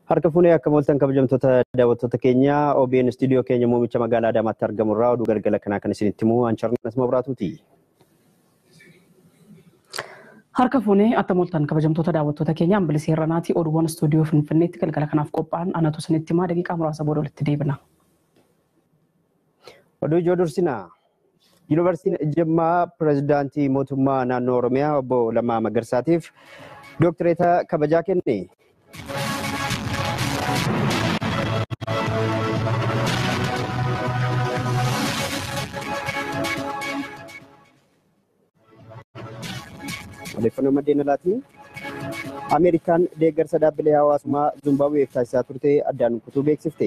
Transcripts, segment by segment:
Harka fuunee akka mooltan kabajamtoota daawwattoota keenya OBN istuudiyoo keenya muummicha magaalaa Adaamaatti argamu irraa oduu galgala kanaa kan isinitti himu Ancarnas Mabraatuuti. Harka fuunee akka mooltan kabajamtoota daawwattoota keenya Ambilisee Irranaati oduuwwan istuudiyoo Finfinneetti galgala kanaaf qophaa'an anatu isinitti himaa daqiiqaa muraasa booda walitti deebina. Oduu ijoo dursinaa. Yuunivarsiitiin Jimmaa pirezidaantii mootummaa naannoo Oromiyaa obbo Lammaa Magarsaatiif dooktireeta kabajaa kenne. Odeeffannoo maddeen alaatiin Ameerikaan deeggarsa dhaabbilee hawaasummaa Zimbaabuweef taasisaa turte addaan kutuu beeksifte.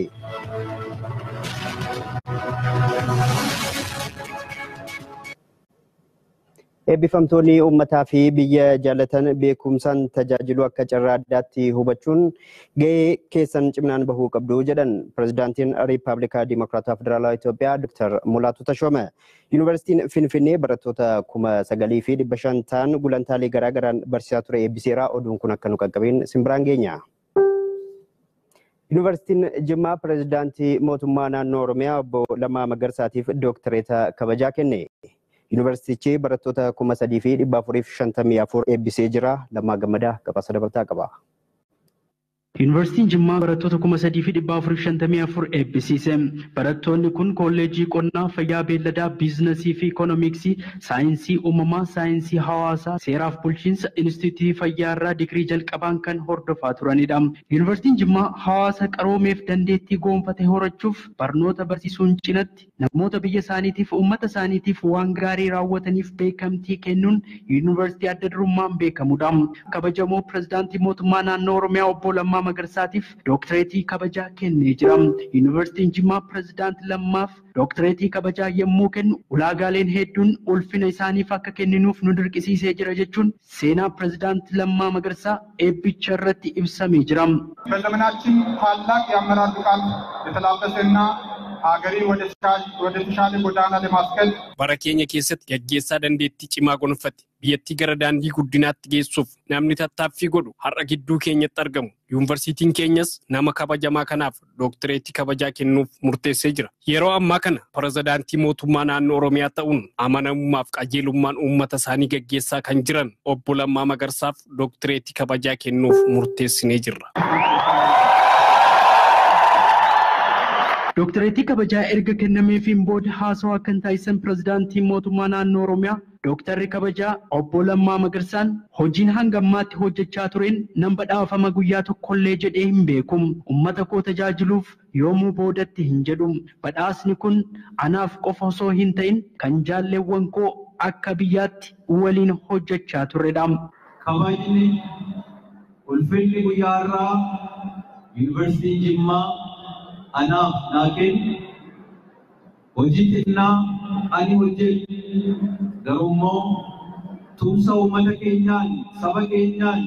Eebbifamtoonni uummataa fi biyya jaalatan beekumsaan tajaajilu akka carraa addaatti hubachuun gahee keessan cimnaan bahuu qabdu jedhan pirezidaantiin Riippaabilikaa Dimokiraataa Federaalawaa Itoophiyaa Dr. Mulaatu Tashoome. Yuunivarsiitiin Finfinnee barattoota kuma sagalii fi dhibba shan ta'an gulantaalee garaagaraan barsiisaa ture eebbiseera. Oduun kun akka nu qaqqabeen simbiraan geenya. Yuunivarsiitiin Jimmaa pirezidaantii mootummaa naannoo Oromiyaa obbo Lammaa Magarsaatiif dooktireeta kabajaa kenne. Yuunivarsiitichi barattoota kuma sadii fi dhibba afurii fi shantamii afur eebbisee jira. Lammaa Gammadaa gabaasa dabalataa qaba. Yuunivarsiitiin Jimmaa barattoota kuma sadii fi dhibba afurii fi shantamii afur eebbisiise. Barattoonni kun kolleejii qonnaa, fayyaa beelladaa, biizinasii fi ikoonomiksii, saayinsii uumamaa, saayinsii hawaasaa, seeraaf bulchiinsa, inistituutii fayyaa irraa digirii jalqabaan kan hordofaa turanidha. Yuunivarsiitiin Jimmaa hawaasa qaroomeef dandeettii goonfate horachuuf barnoota barsiisuun cinatti namoota biyya isaaniitiif uummata isaaniitiif waan gaarii raawwataniif beekamtii kennuun yuunivarsiitii adda durummaan beekamudha. Kabajamoo pirezidaantii mootummaa naannoo Oromiyaa obbo Lammaa Magarsaatiif dooktireetii kabajaa kennee jira. Yuunivarsiitiin Jimmaa pirezidaantii Lammaaf dooktireetii kabajaa yommuu kennu ulaagaaleen hedduun ulfina isaaniif akka kenninuuf nu dirqisiisee jira jechuun seenaa pirezidaantii Lammaa Magarsaa eebbicha irratti ibsamee jira. በዘመናችን ታላቅ የአመራር ብቃት የተላበሰና ሀገሪ ወደ ተሻለ ጎዳና ለማስከል bara keenya keessatti gaggeessaa dandeettii cimaa gonfatte biyyattii gara daandii guddinaatti geessuuf namni tattaaffii godhu har'a gidduu keenyatti argamu. Yuunivarsiitiin keenyas nama kabajamaa kanaaf dooktireetii kabajaa kennuuf murteessee jira. Yeroo ammaa kana pirezidaantii mootummaa naannoo Oromiyaa ta'uun amanamummaaf qajeelummaan uummata isaanii gaggeessaa kan jiran obbo Lammaa Magarsaaf dooktireetii kabajaa kennuuf murteessinee jirra. Dooktireetii kabajaa erga kennameefiin booda haasawaa kan taasisan pirezidaantiin mootummaa naannoo Oromiyaa Dooktarri kabajaa obbo Lammaa Magarsaan hojiin hanga ammaatti hojjechaa tureen nan badhaafama guyyaa tokkollee jedhee hin beeku. Uummata koo tajaajiluuf yoomuu boodatti hin jedhu. Badhaasni kun anaaf qofa osoo hin ta'in kan jaalleewwan koo akka biyyaatti waliin hojjechaa turredha. Kabajni ulfinni guyyaa irraa yuunivarsiitiin Jimmaa anaaf naa kennu hojii xinnaa ani hojjedhu garuu immoo tumsa uummata keenyaan saba keenyaan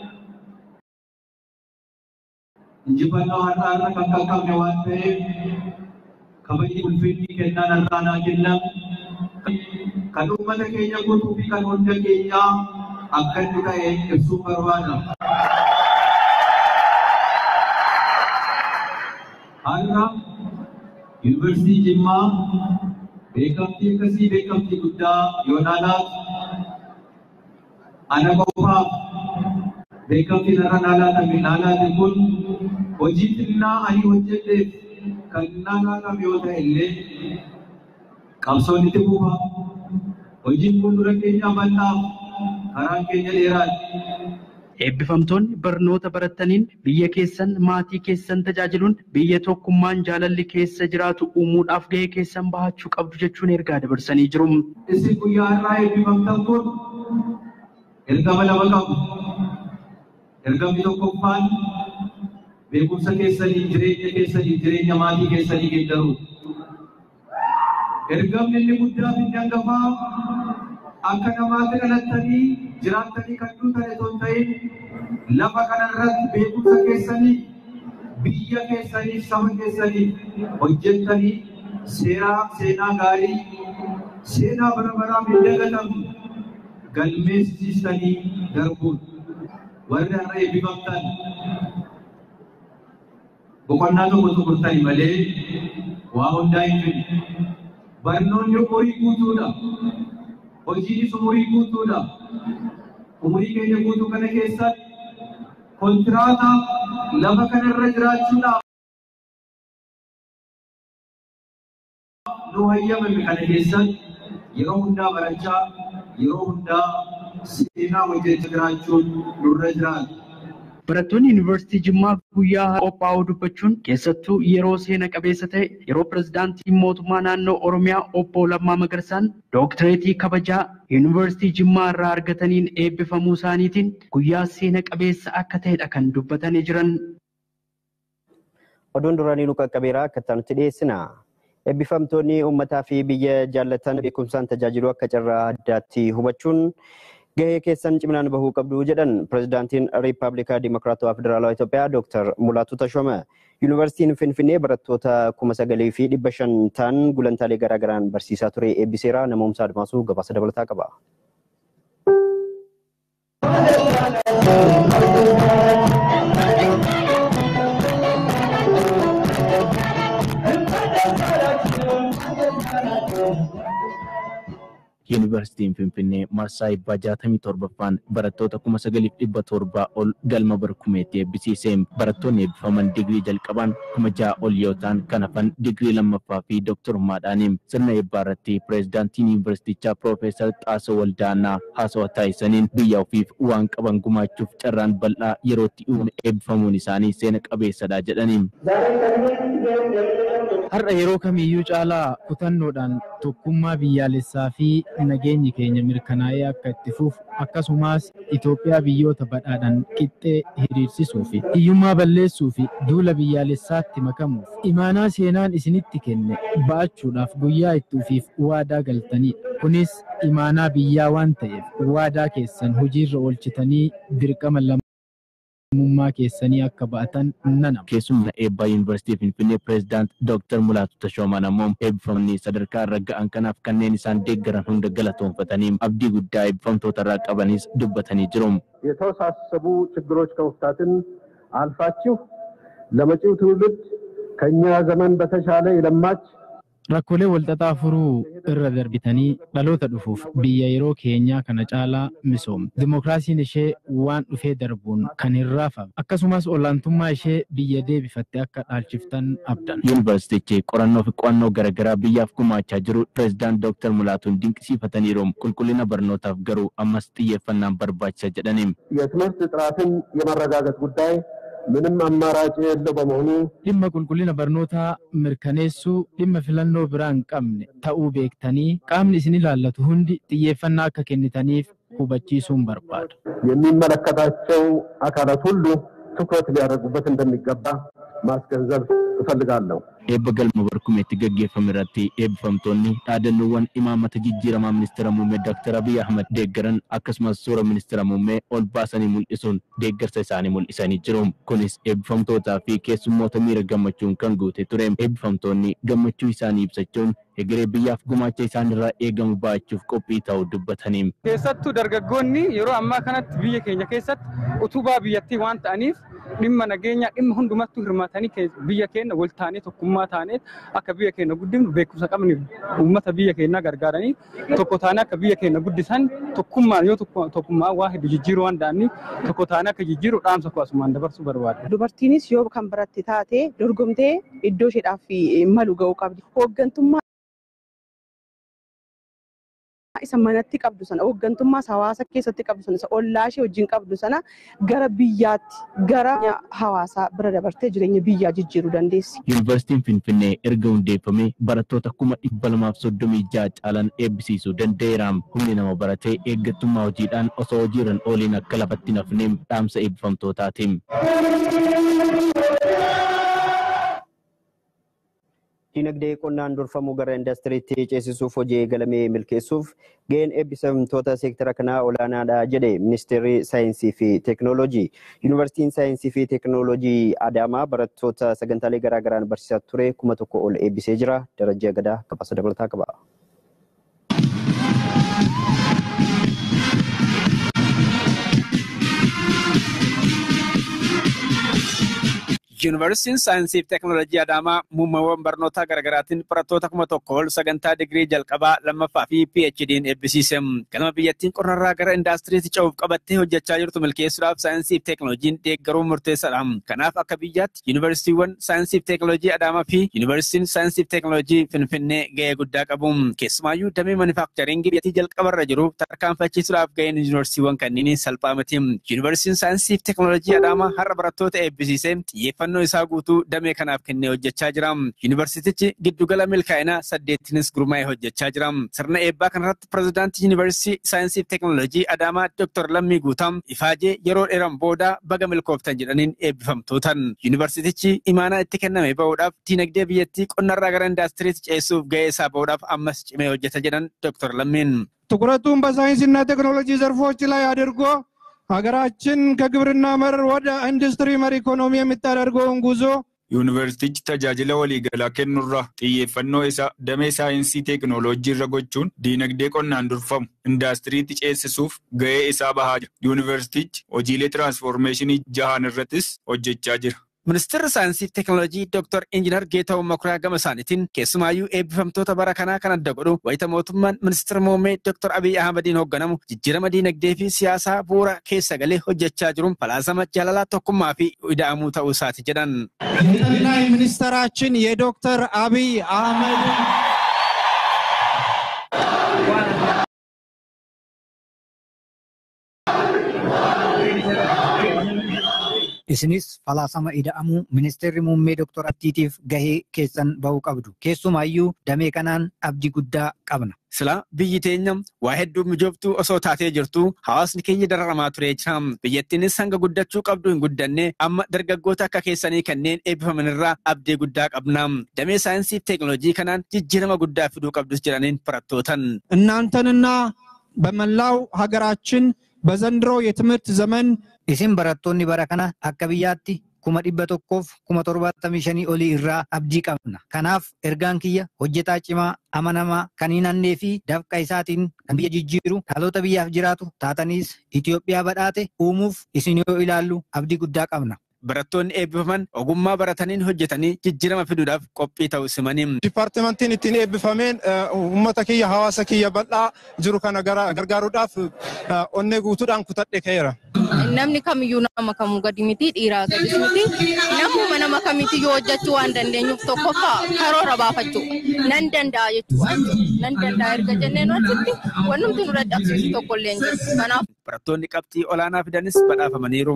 injifannoo har'aa irra kan qaqqabne waan ta'eef kabajni ulfinni kennaan har'aa naa kennamu kan uummata keenya guutuu fi kan hunda keenyaa akka inni ta'e ibsuu barbaada. Har'a yuunivarsiitii Jimmaa beekamtii akkasii beekamtii guddaa yoo laalaatu ana qofaaf beekamtii narra laalaatamee laalaate kun hojii xinnaa ani hojjedheef kan naa laalame yoo ta'e illee qabsoon itti fufa hojiin fuuldura keenya bal'aaf karaan keenya dheeraadha. Eebbifamtoonni barnoota barataniin biyya keessan maatii keessan tajaajiluun biyya tokkummaan jaalalli keessa jiraatu uumuudhaaf gahee keessan bahachuu qabdu jechuun ergaa dabarsanii jiru. Isin guyyaa irraa eebbifamtan kun ergama lama qabu. Ergamni tokkoffaan beekumsa keessanii jireenya keessanii jireenya maatii keessanii geeddaru. Ergamni inni guddaa fi hangafaa akka namaatti dhalattanii jiraattanii kan duutan osoo hin ta'in lafa kana irratti beekumsa keessanii biyya keessaniif saba keessaniif hojjettanii seeraa seenaa gaarii seenaa bara baraaf hin dagatamne galmeessistanii darbuun warri har'a eebbifamtan boqonnaa tokko tuqurtani malee waa hundaa hin fedhu. Barnoonni umurii guutuudha. Hojiinis umurii guutuudha. Umurii keenya guutuu kana keessatti kontiraata lafa kanarra jiraachuudhaaf nu hayyamame kana keessatti yeroo hundaa barachaa yeroo hundaa seenaa wajjin jiraachuun nurra jiraata. Barattoonni Yuunivarsiitii Jimmaa guyyaa qophaa'uu dubbachuun keessattuu yeroo seena qabeessa ta'e yeroo pirezidaantiin mootummaa naannoo Oromiyaa obbo Lammaa Magarsaan dooktireetii kabajaa Yuunivarsiitii Jimmaa irraa argataniin eebbifamuu isaaniitiin guyyaa seena qabeessa akka ta'edha kan dubbatanii jiran. Oduun duraanii nu qaqqabeeraa akka ta'utti dhiyeessina. Eebbifamtoonni uummataa fi biyya jaallatan beekumsaan tajaajiluu akka carraa addaatti hubachuun gahee keessan ciminaan bahuu qabdu jedhan pirezidaantiin riippaabilikaa dimokiraatawaa federaalawaa Itoophiyaa Dooktar Mulaatu Tashome. Yuunivarsiitiin Finfinnee barattoota kuma sagalii fi dhibba shan ta'an gulantaalee garaagaraan barsiisaa ture eebbiseera namoomsa admaasuu gabaasa dabalataa qaba. Yuunivarsiitiin Finfinnee marsaa eebbaa jaatamii torbaffaan barattoota kuma sagaliif dhibba torbaa ol galma barkumeetti eebbisiise. Barattoonni eebbifaman digirii jalqabaan kuma ja'a ol yoo ta'an kan hafan digirii lammaffaa fi dooktorummaadhaani. Sirna eebbaa irratti pireezidaantiin yuunivarsiitichaa Piroofeesar Xaasoo Waldaanaa haasawaa taasisaniin biyya ofiif waan qaban gumaachuuf carraan bal'aa yerootti uume eebbifamuun isaanii seena qabeessadha jedhani. Har'a yeroo kamiyyuu caalaa kutannoodhaan tokkummaa biyyaalessaa fi nageenyi keenya mirkanaa'ee akka itti fufu akkasumas Itoophiyaa biyyoota badhaadhaan qixxee hiriirsisuu fi hiyyummaa balleessuu fi duula biyyaalessaatti makamuuf imaanaa seenaan isinitti kenne ba'achuudhaaf guyyaa itti ufiif waadaa galtanidha. Kunis imaanaa biyyaa waan ta'eef waadaa keessan hojiirra oolchitanii dirqama lammummaa keessanii akka ba'atan nanama. Keessumna eebbaa Yuunivarsiitii Finfinnee Pireezidaant Dooktar Mulaatu Tashoomaan ammoo eebbifamni sadarkaa irra ga'an kanaaf kanneen isaan deeggaran hunda galatoonfatanii abdii guddaa eebbifamtoota irraa qabanis dubbatanii jiru. የተወሳሰቡ ችግሮች ከመፍታትን አልፋችሁ ለመጪው ትውልድ ከኛ ዘመን በተሻለ የለማች Rakkoolee walxaxaa furuu irra darbitanii dhaloota dhufuuf biyya yeroo keenyaa kana caalaa misoomte. Dimookiraasiin ishee waan dhufee darbuun kan hin raafamne. Akkasumas olaantummaa ishee biyya deebifatte akka dhaalchiftan abdan. Yuunivarsiitichi qorannoo fi qo'annoo garaagaraa biyyaaf gumaachaa jiru pireezidaant Dooktar Mulaatuun dinqisiifataniiru. Qulqullina barnootaaf garuu ammas xiyyeeffannaan barbaachisa jedhani. የትምህርት ጥራትን የማረጋገጥ ጉዳይ ምንም አማራጭ የሌለው በመሆኑ Dhimma qulqullina barnootaa mirkaneessuu dhimma filannoo biraa hin qabne ta'uu beektanii qaamni isin ilaallatu hundi xiyyeeffannaa akka kennitaniif hubachiisuun barbaada. የሚመለከታቸው አካላት ሁሉ ትኩረት ሊያደርጉበት እንደሚገባ ማስገንዘብ እፈልጋለሁ። Eebba galma barkumeetti gaggeeffame irratti eebbifamtoonni dhaadannoowwan imaamata jijjiiramaa ministeera muummee Dr. Abiy Ahmed deeggaran akkasumas suura ministeera muummee ol baasanii mul'isuun deeggarsa isaanii mul'isanii jiru. Kunis eebbifamtootaa fi keessummoota miira gammachuun kan guute ture. Eebbifamtoonni gammachuu isaanii ibsachuun egeree biyyaaf gumaacha isaanirraa eegamu ba'achuuf qophii ta'uu dubbatanii. Keessattuu dargaggoonni yeroo ammaa kanatti biyya keenya keessatti utubaa biyyattii waan ta'aniif dhimma nageenyaa dhimma hundumattuu hirmaatanii kee- biyya keenya wal taanee tokkummaa taanee akka biyya keenya guddifnu beekumsa qabni uummata biyya keenyaa gargaaranii tokko taanee akka biyya keenya guddisan tokkummaan yoo tokko- tokkummaa waa hedduu jijjiiruu waan danda'aniif tokko taanee akka jijjiiru dhaamsa koo asumaan dabarsuu barbaada. Dubartiinis yoo kan baratte taate dorgomtee iddoo isheedhaaf malu ga'uu qabdi. Hooggantummaa isa manatti qabdu sana hooggantummaa hawaasa keessatti qabdu sana isa ollaa ishee wajjin qabdu sana gara biyyaatti gara hawaasaa bira dabartee jireenya biyyaa jijjiiruu dandeessi. Yuunivarsiitiin Finfinnee erga hundeeffamee barattoota kuma dhibba lamaaf soddomii ja'a caalan eebbisiisuu danda'eera. Humni nama baratee eeggattummaa hojiidhaan osoo hojiirra hin ooliin akka lafatti hin hafne dhaamsa eebbifamtootaati. Dinagdee qonnaan durfamuu gara indastiriitti ceesisuuf hojii eegalamee milkeessuuf gaheen eebbifamtoota seektara kanaa olaanaadha jedhe ministeerri saayinsii fi teekinooloojii. Yuunivarsiitiin saayinsii fi teekinooloojii Adaamaa barattoota sagantaalee garaagaraan barsiisaa ture kuma tokko ol eebbisee jira. Darajjii Agadaa gabaasa dabalataa qaba. Yuunivarsiitiin Saayinsii fi Teekinooloojii Adaamaa muummeewwan barnootaa garaagaraatiin barattoota kuma tokko ol sagantaa digirii jalqabaa lammaffaa fi PHD'n eebbisiise. Galma biyyattiin qonnarraa gara indaastiriitti ce'uuf qabattee hojjechaa jirtu milkeessuudhaaf saayinsii fi teekinooloojiin deeggaruun murteessaadha. Kanaaf akka biyyaatti yuunivarsiitiiwwan saayinsii fi teekinooloojii Adaamaa fi yuunivarsiitiin saayinsii fi teekinooloojii Finfinnee gahee guddaa qabu. Keessumaayyuu damee manufaaktcharingii biyyattii jalqabarra jiru tarkaanfachiisuudhaaf gaheen yuunivarsiitiiwwan kanneenii salphaa miti. Yuunivarsiitiin saayinsii fi teekinooloojii Adaamaa har'a barattoota eebbisiisee xiyyeeffannoo isaa guutuu damee kanaaf kennee hojjechaa jira. Yuunivarsiitichi giddugala milkaa'inaa saddeettinis gurmaa'ee hojjechaa jira. Sirna eebbaa kanarratti pirezidaantii yuunivarsiitii saayinsii fi teekinooloojii Adaamaa Dr. Lammii Guutaam ifaajee yeroo dheeran booda baga milkooftan jedhaniin eebbifamtootan. Yuunivarsiitichi imaanaa itti kenname bahuudhaaf diinagdee biyyattii qonnarraa gara indaastiriitti ceessuuf gahee isaa bahuudhaaf ammas cimee hojjeta jedhan Dr. Lammiin. ትኩረቱን በሳይንስና ቴክኖሎጂ ዘርፎች ላይ አድርጎ ሀገራችን ከግብርና መር ወደ ኢንዱስትሪ መር ኢኮኖሚ የምታደርገውን ጉዞ Yuunivarsiitichi tajaajila waliigalaa kennuurraa xiyyeeffannoo isaa damee saayinsii teekinooloojii irra gochuun diinagdee qonnaan durfamu indaastiriitti ceesisuuf gahee isaa bahaa jira. Yuunivarsiitichi hojiilee tiraansfoormeeshinii jahaan irrattis hojjechaa jira. Ministeerri saayinsii fi teekinooloojii Dr. Injiinar Geetahuun Makuriyaa gama isaaniitiin keessumaayyuu eebbifamtoota bara kanaa kan adda godhu wayita mootummaan ministeera muummee Dr. Abiy Ahmadiin hoogganamu jijjiirama diinagdee fi siyaasaa bu'uura keessa galee hojjechaa jiruun falaasama jaalalaa tokkummaa fi ida'amuu ta'uu isaati jedhan. የጠቅላይ ሚኒስትራችን የዶክተር አብይ አህመድ Isinis falaasama ida'amuu ministeerri muummee Dr. Abdiitiif gahee keessan bahuu qabdu. Keessumaayyuu damee kanaan abdii guddaa qabna. Silaa biyyi teenya waa hedduu mijooftuu osoo taatee jirtu hawaasni keenya dararamaa turee jira. Biyyattiinis hanga guddachuu qabdu hin guddanne amma dargaggoota akka keessanii kanneen eebbifaman irraa abdii guddaa qabna. Damee saayinsii fi teekinooloojii kanaan jijjiirama guddaa fiduu qabdus jedhaniin barattootan. እናንተንና በመላው ሀገራችን በዘንድሮ የትምህርት ዘመን Isin barattoonni bara kana akka biyyaatti kuma dhibba tokkoof kuma torbaatamii shanii olii irraa abdii qabna. Kanaaf ergaan kiyya hojjetaa cimaa amanamaa kan hin hannee fi dafqa isaatiin kan biyya jijjiiru dhaloota biyyaaf jiraatu taataniis Itoophiyaa badhaate uumuuf isin yoo ilaallu abdii guddaa qabna. Barattoonni eebbifaman ogummaa barataniin hojjetanii jijjiirama fiduudhaaf qophii ta'uu simanii. Dipaartimentiin ittiin eebbifameen uummata kiyya hawaasa kiyya bal'aa jiru kana gargaaruudhaaf onnee guutuudhaan kutadhe ka'eera. Namni kamiyyuu nama kamuu gadi miti dhiiraa gadis miti namuma nama kamiitiyyuu hojjechuu waan dandeenyuuf tokkoffaa karoora baafachuu nan danda'a jechuudha. Nan danda'a erga jenneen wajjitti wanti nu dadhabsiisu tokkollee hin jiru. Kanaaf. Barattoonni qabxii olaanaa fidanis badhaafamaniiru.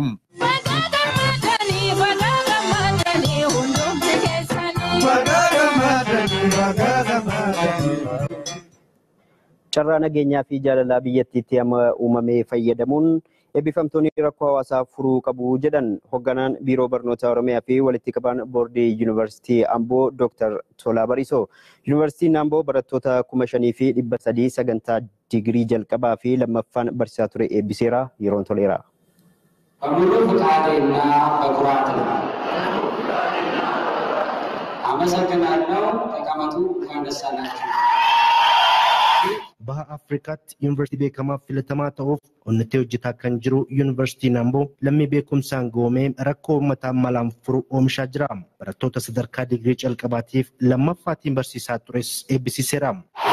Carraa nageenyaa fi jaalalaa biyyattiitti amma uumamee fayyadamuun eebbifamtoonni rakkoo hawaasaa furuu qabu jedhan hoogganaan biiroo barnoota oromiyaa fi walitti qabaan boordii yuunivarsiitii amboo dooktar Tolaa Bariisoo. Yuunivarsiitiin amboo barattoota kuma shanii fi dhibba sadii sagantaa digirii jalqabaa fi lammaffaan barsiisaa ture eebbiseera yeroon toleera. በሙሉ ፍቃዴና በኩራት ነው። አመሰግናለሁ። ተቀመጡ። እንኳን ደስ አላችሁ። baha afrikaatti yuunivarsiitii beekamaa filatamaa ta'uuf onnettee hojjetaa kan jiru yuunivarsiitiin amboo lammii beekumsaan goomee rakkoo uummataa malaan furu oomishaa jira. Barattoota sadarkaa digirii calqabaatiif lammaffaatiin barsiisaa tures eebbisiiseera.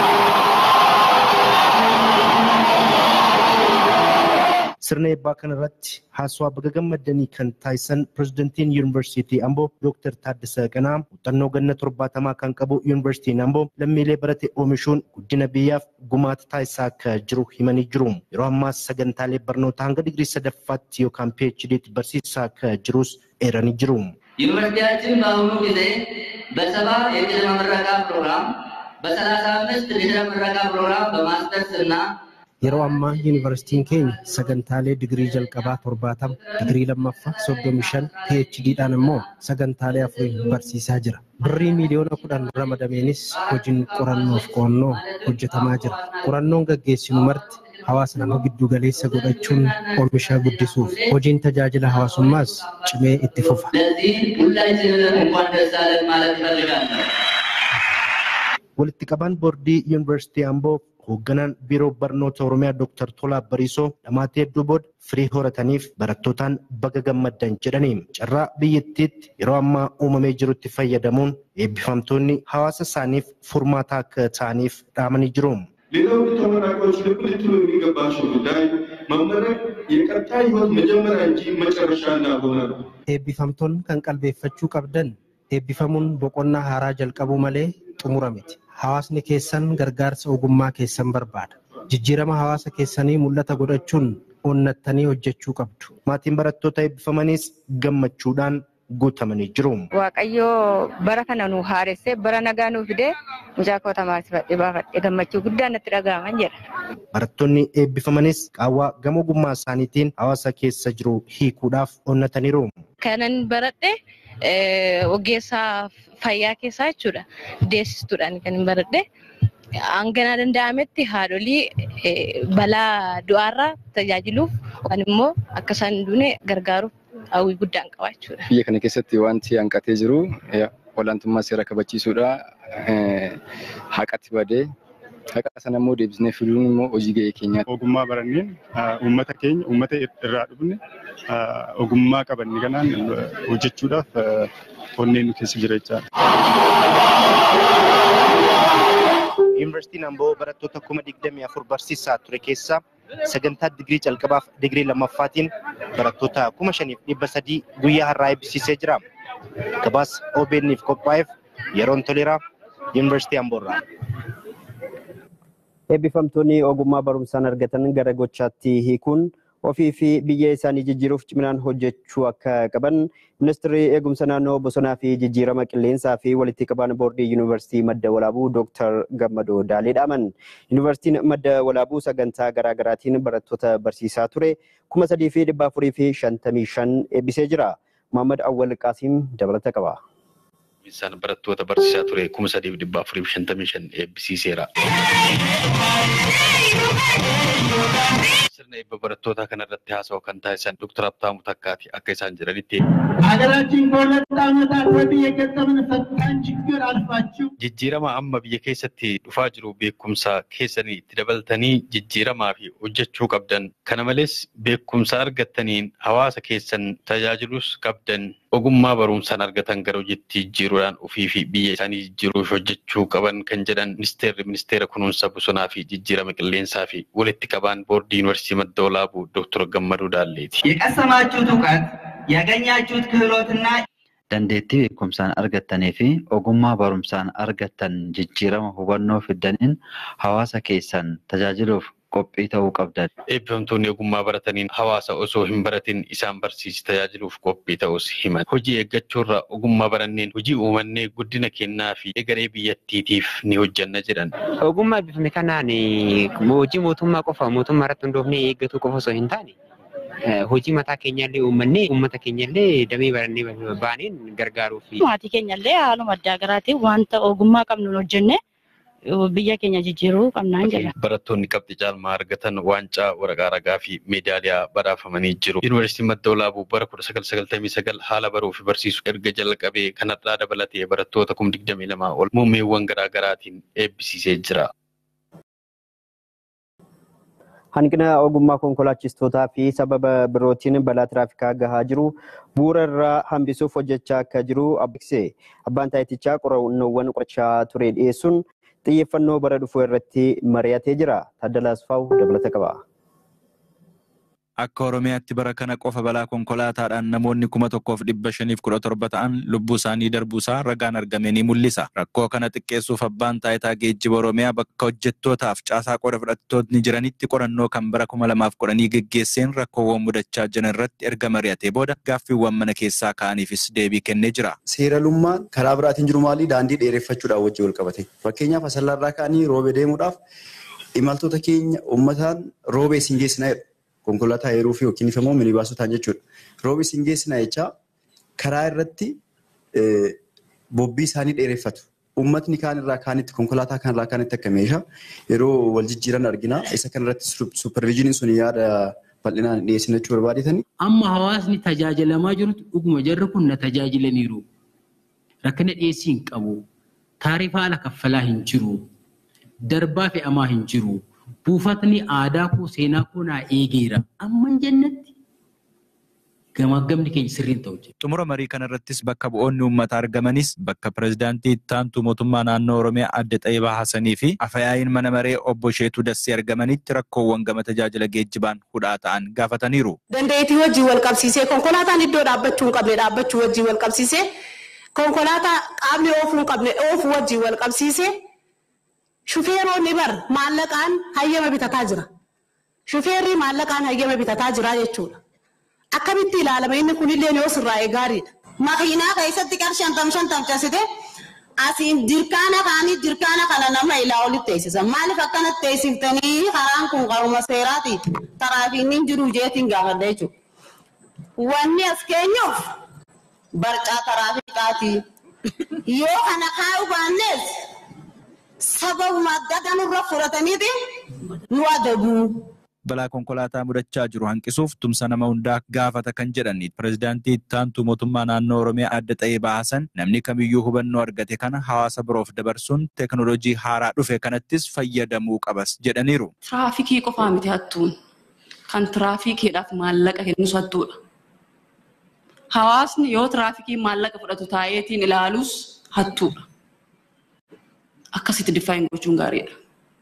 Sirna eebbaa kanarratti haasawaa baga gammaddanii kan taasisan pirezidantiin yuunivarsiitii Amboo Dooktar Taaddasaa Qanaa muuxannoo ganna torbaatamaa kan qabu yuunivarsiitiin Amboo lammiilee barate oomishuun guddina biyyaaf gumaata taasisaa akka jiru himanii jiru. Yeroo ammaas sagantaalee barnootaa hanga digirii sadaffaatti yookaan PHDtti barsiisaa akka jirus eeranii jiru. ዩኒቨርሲቲያችን በአሁኑ ጊዜ በሰባ የቅድመ ምረቃ ፕሮግራም በሰላሳ አምስት ድህረ ምረቃ ፕሮግራም በማስተርስ እና Yeroo ammaa yuunivarsiitiin keenya sagantaalee digirii jalqabaa torbaatama, digirii lammaffaa soddomii shan, PHDdhaan immoo sagantaalee afurii barsiisaa jira. Birrii miiliyoona kudhan ramadameenis hojiin qorannoof qo'annoo hojjetamaa jira. Qorannoon gaggeessinu marti hawaasa nama giddu galeessa godhachuun oomisha guddisuuf hojiin tajaajila hawaasummaas cimee itti fufa. ለዚህ ሁላችንም እንኳን ደስ አለን ማለት እፈልጋለሁ። Walitti qabaan boordii yuunivarsiitii Amboo hoogganaan biiroo barnoota Oromiyaa Dr. Tolaa Bariisoo dhamaatee hedduu booda firii horataniif barattootaan baga gammaddan jedhanii carraa biyyattiitti yeroo ammaa uumamee jirutti fayyadamuun eebbifamtoonni hawaasa isaaniif furmaata akka ta'aniif dhaamanii jiru. ሌላው ተመራቂዎች ልብ ልትሉ የሚገባቸው ጉዳይ መመረቅ የቀጣይ ህይወት መጀመሪያ እንጂ መጨረሻ እንዳልሆነ ነው። Eebbifamtoonni kan qalbeeffachuu qabdan eebbifamuun boqonnaa haaraa jalqabuu malee xumura miti. Hawaasni keessan gargaarsa ogummaa keessan barbaada. Jijjiirama hawaasa keessanii mul'ata godhachuun onnattanii hojjechuu qabdu. Maatiin barattoota eebbifamaniis gammachuudhaan guutamanii jiru. Waaqayyo bara kana nu haaressee bara nagaa nu fidee mucaa koo tamaarsifadhee baafadhee gammachuu guddaan natti dhaga'aman jedha. Barattoonni eebbifamanis qaawwaa gama ogummaa isaaniitiin hawaasa keessa jiru hiikuudhaaf onnataniiru. Kanan baradhe ogeessaa fayyaa keessaa jechuudha. Deessistuudhaan kan hin baradhe. Hanganaa danda'ametti haadholii balaa du'aarraa tajaajiluuf yookaan immoo akka isaan hin duune gargaaruuf hawwii guddaan qaba jechuudha. Biyya kana keessatti wanti hanqatee jiru olaantummaa seera kabachiisuudha. Haqatti badee haqa sana immoo deebisnee fiduun immoo hojii ga'ee keenyaati. Ogummaa baranneen uummata keenya uummata irraa dhufne ogummaa qabanne kanaan hojjechuudhaaf onneen nu keessa jira jechaadha. Yuunivarsiitiin Amboo barattoota kuma digdamii afur barsiisaa ture keessaa sagantaa digirii jalqabaaf digirii lammaffaatiin barattoota kuma shaniif dhibba sadii guyyaa har'aa eebbisiisee jira. Gabaasa OBN'if qophaa'eef yeroon toleraa Yuunivarsiitii Amboorraa. Eebbifamtoonni ogummaa barumsaan argatan gara gochaatti hiikuun ofii fi biyya isaanii jijjiiruuf ciminaan hojjechuu akka qaban ministeerri eegumsa naannoo bosonaa fi jijjiirama qilleensaa fi walitti qabaan boordii yuunivarsiitii madda walaabuu dooktar Gammadoo Daalee dhaaman. Yuunivarsiitiin madda walaabuu sagantaa garaagaraatiin barattoota barsiisaa ture kuma sadii fi dhibba afurii fi shantamii shan eebbisee jira. Muhammad Awwal Qaasiim dabalata qaba. Isaan barattoota barsiisaa ture kuma sadii fi dhibba afurii fi shantamii shan eebbisiiseera. Sirna eebba barattoota kanarratti haasawaa kan taasisan Dr. Habtaamuu Takkaati akka isaan jedhanitti. ሀገራችን ከሁለት ዓመታት ወዲህ የገጠምን ፈታኝ ችግር አልፋችሁ Jijjiirama amma biyya keessatti dhufaa jiru beekumsa keessanii itti dabaltanii jijjiiramaa fi hojjechuu qabdan. Kana malees beekumsa argattaniin hawaasa keessan tajaajilus qabdan. Ogummaa barumsaan argatan gara hojiitti jijjiiruudhaan ofii fi biyya isaanii jijjiiruuf hojjechuu qaban kan jedhan ministeerri ministeera kunuunsa bosonaa fi jijjiirama qilleensaa fi walitti qabaan boordii yuunivarsiitii madda walaabuu Dr. Gammaduu Daalleeti. የቀሰማችሁት እውቀት ያገኛችሁት ክህሎትና dandeettii beekumsaan argattanii fi ogummaa barumsaan argattan jijjiirama hubannoo fiddaniin hawaasa keessan tajaajiluuf qophii ta'uu qabdan. Eebbifamtoonni ogummaa barataniin hawaasa osoo hin baratin isaan barsiisi tajaajiluuf qophii ta'us himan. Hojii eeggachuurra ogummaa baranneen hojii uumannee guddina kennaa fi egeree biyyattiitiif ni hojjanna jedhan. Ogummaa eebbifame kanaan hojii mootummaa qofa mootummaa irratti hundoofnee eeggatu qofa osoo hin taane hojii mataa keenyallee uummannee uummata keenyallee damee barannee baaneen gargaaruuf. Maatii keenyallee haaluma addaa garaatiin wanta ogummaa qabnu hojjenne biyya keenya jijjiiruu qabnaan jedha. Barattoonni qabxii caalmaa argatan waancaa waraqaa ragaa fi meedaaliyaa badhaafamanii jiru. Yuunivarsiitiin madda walaabuu bara 1999 haala baruu fi barsiisuu erga jalqabee kanarraa dabalatee barattoota 22 ol muummeewwan garaagaraatiin eebbisiisee jira. Hanqina ogummaa konkolaachistootaa fi sababa birootiin balaa tiraafikaa gahaa jiru bu'uura irraa hambisuuf hojjechaa akka jiru abbooksee abbaan taayitichaa qorannoowwan qorachaa ture dhiyeessuun xiyyeeffannoo bara dhufuu irratti mari'atee jira. Taaddalaa Asfaaw dabalata qaba. Akka Oromiyaatti bara kana qofa balaa konkolaataadhaan namoonni kuma tokkoof dhibba shaniif kudha torba ta'an lubbuu isaanii darbuusaa ragaan argame ni mul'isa. Rakkoo kana xiqqeessuuf abbaan taayitaa geejjiba Oromiyaa bakka hojjettootaaf caasaa qooda fudhattootni jiranitti qorannoo kan bara kuma lamaaf kudhanii geggeesseen rakkoowwan mudachaa jiran irratti erga mari'atee booda gaaffiiwwan mana keessaa ka'aniifis deebii kennee jira. Seeralummaan karaa biraatiin jiru maali? Daandii dheereffachuudhaan wajjin wal qabate. Fakkeenyaaf asallarraa ka'anii roobee deemuudhaaf imaltoota keenya uummataan roobee isin geessinaa jedhu. konkolaataa heeruu fi yookiin immoo minibaasotaan jechuudha. Roobee isin geessinaa jechaa karaa irratti bobbii isaanii dheereffatu. Uummatni kaan irraa kaanitti konkolaataa kaan irraa kaanitti akka meeshaa yeroo wal jijjiiran argina. Isa kanarratti supervizhiniin sun yaada bal'inaan dhiyeessina jechuu barbaadetanii. Amma hawaasni tajaajilamaa jirutu dhuguma jarri kun na tajaajilaniiru. Rakkina dhiyeessii hin qabu. Taarifa haala kaffalaa hin jiru. darbaa fe'amaa hin jiru. Buufatni aadaa koo seenaa koo naa eegeera. Amman jennatti gamaggamni keenya sirriin ta'u jira. Xumura marii kanarrattis bakka bu'oonni uummataa argamanis bakka pirezidaantii ittaantu mootummaa naannoo Oromiyaa adde Xayyibaa Hassanii fi afayaa'iin mana maree obbo Sheetuu Dassee argamanitti rakkoowwan gama tajaajila geejjibaan hudhaa ta'an gaafataniiru. Dandeettii wajjin wal qabsiisee konkolaataan iddoo dhaabbachuu hin qabne dhaabbachuu wajjin wal qabsiisee konkolaataa qaamni oofuu hin qabne oofuu wajjin wal qabsiisee shufeeronni bar maallaqaan hayyama bitataa jira. Shufeerri maallaqaan hayyama bitataa jira jechuudha. Akkamitti ilaalama inni kunillee yoo sirraa'e gaariidha. Makiinaa keessatti qarshii shantam shantam cabsite asiin dirkaana kaanii dirkaana kana nama ilaa olitti teessisan. Maaliif akkanatti teessiftanii karaan kun qaruma seeraati. Taraafiin hin jiru jeetiin gaafadha jechuudha. Wanni as keenyuuf barcaa taraafiikaati. Yoo kana kaa'u baannes sababuma adda addaa nurra fudhataniiti nu adabu. balaa konkolaataa mudachaa jiru hanqisuuf tumsa nama hundaa gaafata kan jedhan pirezidaantii ittaantu mootummaa naannoo oromiyaa adda Xayyibaa Hassan namni kamiyyuu hubannoo argate kana hawaasa biroof dabarsuun teeknooloojii haaraa dhufe kanattis fayyadamuu qabas jedhaniiru. Tiraafikii qofaa miti hattuun kan tiraafikiidhaaf maallaqa kennus hattuudha. Hawaasni yoo tiraafikii maallaqa fudhatu taa'eetiin ilaalus hattuudha. Akkasitti diffaayin gochuun gaariidha.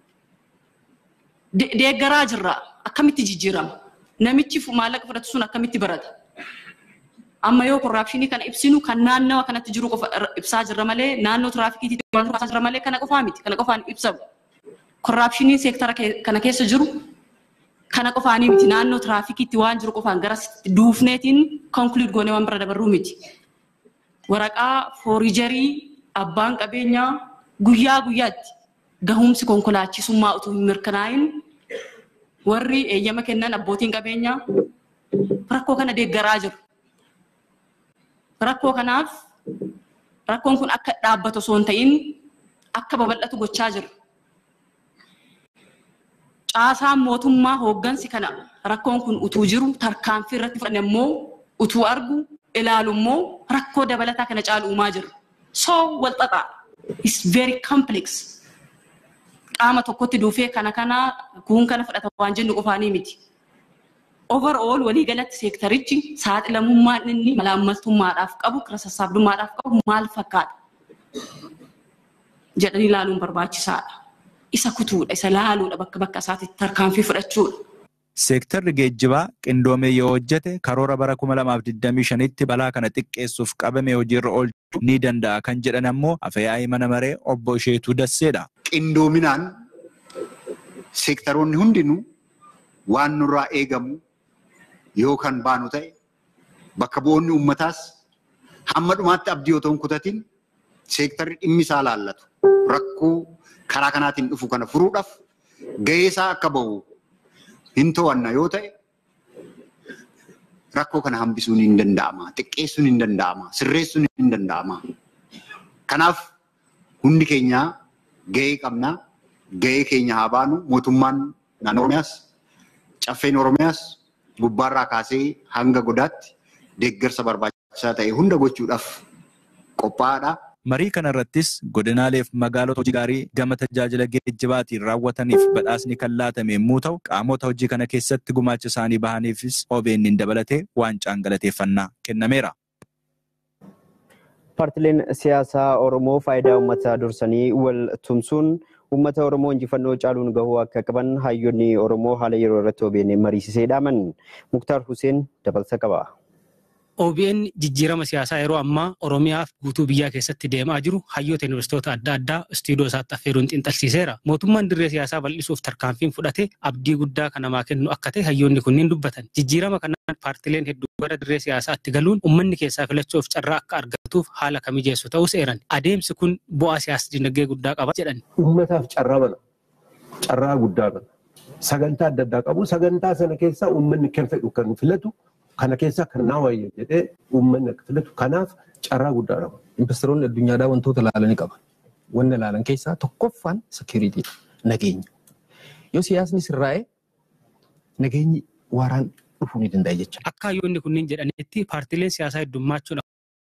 Deeggaraa jirra. Akkamitti jijjiirama? Namichi maallaqa fudhatu sun akkamitti barata? Amma yoo korraapshinii kana ibsinu kan naannawa kanatti jiru qofa ibsaa jirra malee naannoo tiraafikiitti ibsaa jirra malee kana qofaa miti. Kana qofaan ibsamu. Korraapshinii seektara kana keessa jiru kana qofaanii miti. Naannoo tiraafikiitti waan jiru qofaan gara duufneetiin konkuluud goonee waan bira dabarruu miti. Waraqaa foorijarii abbaan qabeenyaa guyyaa guyyaatti gahumsi konkolaachisummaa utuu hin mirkanaa'in warri eeyyama kennan abbootiin qabeenyaa rakkoo kana deeggaraa jiru. Rakkoo kanaaf rakkoon kun akka dhaabbatu osoo hin ta'in akka babal'atu gochaa jiru. Caasaan mootummaa hooggansi kana rakkoon kun utuu jiru tarkaanfii irratti fudhanne immoo utuu argu ilaalu immoo rakkoo dabalataa kana caalu uumaa jiru. So walxaxaa. It's very complex. qaama tokkotti dhufee kana kana kun kana fudhata waan jennu qofaanii miti. Overall waliigalatti seektarichi saaxilamummaan inni malaammaltummaadhaaf qabu kira sassaabdummaadhaaf qabu maal fakkaata jedhanii ilaaluun barbaachisaadha. Isa kutuudha, isa laaluudha bakka bakka isaatti tarkaanfii fudhachuudha. Seektarri geejjibaa qindoomee yoo hojjete karoora bara 2025tti balaa kana xiqqeessuuf qabame hojiirra oolchuu ni danda'a kan jedhan ammoo afyaa'ii mana maree obbo Isheetuu Dasseedha. qindoominaan seektaroonni hundinuu waan nurraa eegamu yoo kan baanu ta'e bakka bu'oonni uummataas hamma dhumaatti abdii otoo hin kutatin seektarri dhimmi isaa laallatu rakkoo karaa kanaatiin dhufu kana furuudhaaf gahee isaa akka bahu hin to'anna yoo ta'e rakkoo kana hambisuun hin danda'ama xiqqeessuun hin danda'ama sirreessuun hin danda'ama. Kanaaf hundi keenyaa gahee qabnaa gahee keenya haa baanu mootummaan naannoo Oromiyaas caffeen Oromiyaas gubbaarraa kaasee hanga godaatti deeggarsa barbaachisaa ta'e hunda gochuudhaaf qophaa'aadha. Marii kanarrattis godinaalee fi magaalota hojii gaarii gama tajaajila geejjibaatiin raawwataniif badhaasni kan laatame yommuu ta'u qaamota hojii kana keessatti gumaacha isaanii bahaniifis OBN dabalatee waancaan galateeffannaa kennameera. Paartileen siyaasaa Oromoo faayidaa uummataa dursanii wal tumsuun uummata Oromoo injifannoo caaluun gahuu akka qaban hayyoonni Oromoo haala yeroo irratti OBN mariisisee dhaaman. Muktaar Huseen dabalsa qaba. OBN jijjiirama siyaasaa yeroo ammaa Oromiyaaf guutuu biyyaa keessatti deemaa jiru hayyoota yuunivarsiitota adda addaa istiidiyoo isaatti affeeruun xinxalsiiseera. Mootummaan dirree siyaasaa bal'isuuf tarkaanfiin fudhate abdii guddaa kan namaa kennu akka ta'e hayyoonni kunniin dubbatan. Jijjiirama kanaan paartileen hedduu gara dirree siyaasaatti galuun uummanni keessaa filachuuf carraa akka argatuuf haala kan mijeessu ta'us eeran. Adeemsi kun bu'aa siyaasa dinagdee guddaa qaba jedhan. Uummataaf carraa bana. Carraa guddaa bana. Sagantaa adda addaa qabu. Sagantaa sana keessaa uummanni kan fedhu kan filatu kana keessa kan naa wayya jedhee uummanni akka filatu kanaaf carraa guddaa qaba. Investoroonni addunyaadhaa wantoota ilaalanii qaban. Wanni ilaalan keessaa tokkoffaan sekiriitiidha. Nageenya. Yoo siyaasni sirraa'e nageenyi waaraan dhufuu ni danda'a jecha. Akka hayyoonni kunniin jedhanitti paartileen siyaasaa heddummachuun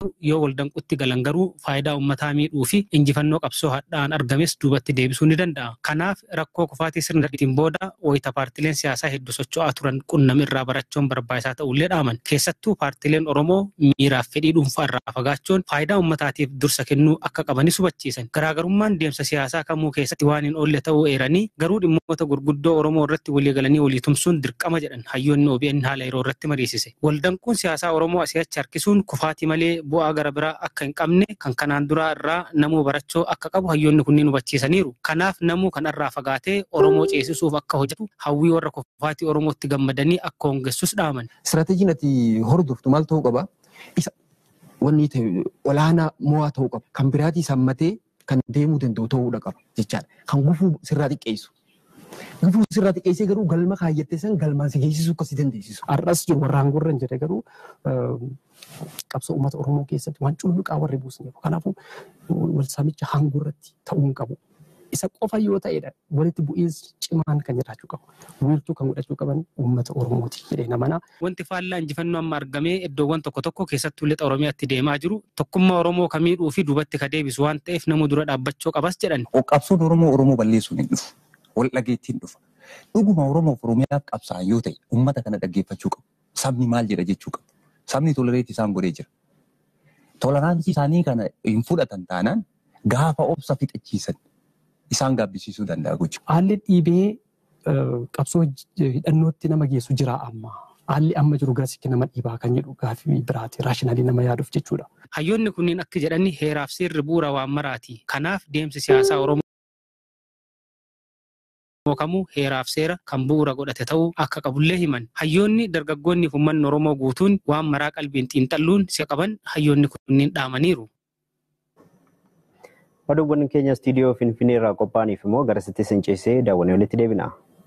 yoo waldanqutti galan garuu faayidaa uummataa miidhuu fi injifannoo qabsoo hadhaan argames duubatti deebisuu ni danda'a. Kanaaf rakkoo kufaatii sirna ittiin booda wayita paartileen siyaasaa hedduu socho'aa turan qunnami irraa barachuun barbaachisaa ta'ullee dhaaman. Keessattuu paartileen Oromoo miiraaf fedhii dhuunfaa irraa fagaachuun faayidaa uummataatiif dursa kennuu akka qabanis hubachiisan. Garaagarummaan deemsa siyaasaa kamuu keessatti waan hin oolle ta'uu eeranii garuu dhimmoota gurguddoo Oromoo irratti walii galanii walii tumsuun dirqama jedhan hayyoonni OBN haala yeroo irratti mariisise. Waldanquun siyaasaa Oromoo asii achi harkisuun kufaatii malee bu'aa gara biraa akka hin qabne kan kanaan duraa irraa namuu barachuu akka qabu hayyoonni kunniin hubachiisaniiru. Kanaaf namuu kanarraa fagaatee Oromoo ceesisuuf akka hojjetu hawwii warra kufaatii Oromootti gammadanii akka hongessus dhaaman. Istiraateejiin ati hordoftu maal ta'uu qaba? Isa wanni ta'e olaanaa mo'aa ta'uu qaba. Kan biraatii sammatee kan deemuu danda'u ta'uudha qaba jechaadha. Kan gufuu sirraa xiqqeessu. Gufuu sirraa xiqqeessee garuu galma kaayyattee san galmaan si geessisuu akka si dandeessisu. Har'as jiru warra aangoo irra hin jedhe garuu qabsoo uummata Oromoo keessatti waan culluqaa warri buusne kanaafuu wal saamicha aangoo irratti ta'uu hin qabu. Isa qofa yoo ta'edha walitti bu'iinsi cimaan kan jiraachuu qabu. Wiirtuu kan godhachuu qaban uummata Oromooti jedhee namanaa. Wanti faallaa injifannoo amma argamee iddoowwan tokko tokko keessattuu lixa Oromiyaatti deemaa jiru tokkummaa Oromoo kan miidhuu fi duubatti ka deebisu waan ta'eef namuu dura dhaabbachuu qabas jedhan. Qabsoon Oromoo Oromoo balleessuun hin dhufu. Wal dhageettiin dhufa. Dhuguma Oromoof Oromiyaaf qabsaa'an yoo ta'e uummata kana dhaggeeffachuu qabu. Sabni maal jedha jechuu qabu. Sabni tolereetti isaan godhee jira. Toleraansii isaanii kana hin fudhatan taanaan gaafa obsa fixachiisan isaan gaabbisiisuu danda'a gochuudha. Haalli dhiibee qabsoo hidhannootti nama geessu jira amma. Haalli amma jiru garasitti nama dhiibaa kan jedhu gaaffii biraati. Raashinaalii nama yaaduuf jechuudha. Hayyoonni kunniin akka jedhani heeraaf seerri bu'uura waan maraati. Kanaaf deemsi siyaasaa Oromoo kamuu heeraaf seera kan bu'uura godhate ta'uu akka qabullee himan. Hayyoonni dargaggoonni fi uummanni Oromoo guutuun waan maraa qalbiin xiinxalluun si qaban hayyoonni kunniin dhaamaniiru. Oduuwwan keenya istiidiyoo Finfinnee irraa qophaa'aniif immoo garasitti sinceessee daawwannee walitti deebina.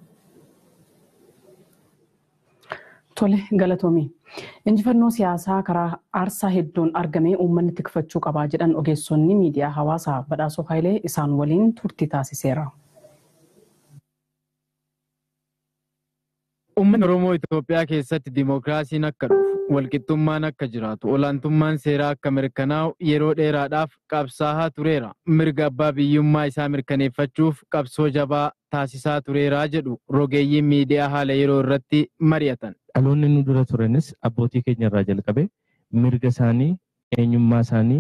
Tole galatoomii. Injifannoo siyaasaa karaa aarsaa hedduun argamee uummanni tikfachuu qabaa jedhan ogeessonni miidiyaa hawaasaa badhaasoo Haayilee isaan waliin turtii taasiseera. Uummanni Oromoo Itoophiyaa keessatti dimookiraasiin akka dhufu, walqixxummaan akka jiraatu, olaantummaan seeraa akka mirkanaa'u yeroo dheeraadhaaf qabsaa'aa tureera. Mirga abbaa biyyummaa isaa mirkaneeffachuuf qabsoo jabaa taasisaa tureeraa jedhu rogeeyyiin miidiyaa haala yeroo irratti mari'atan. Dhaloonni nu dura turanis abbootii keenya irraa jalqabe mirga isaanii, eenyummaa isaanii,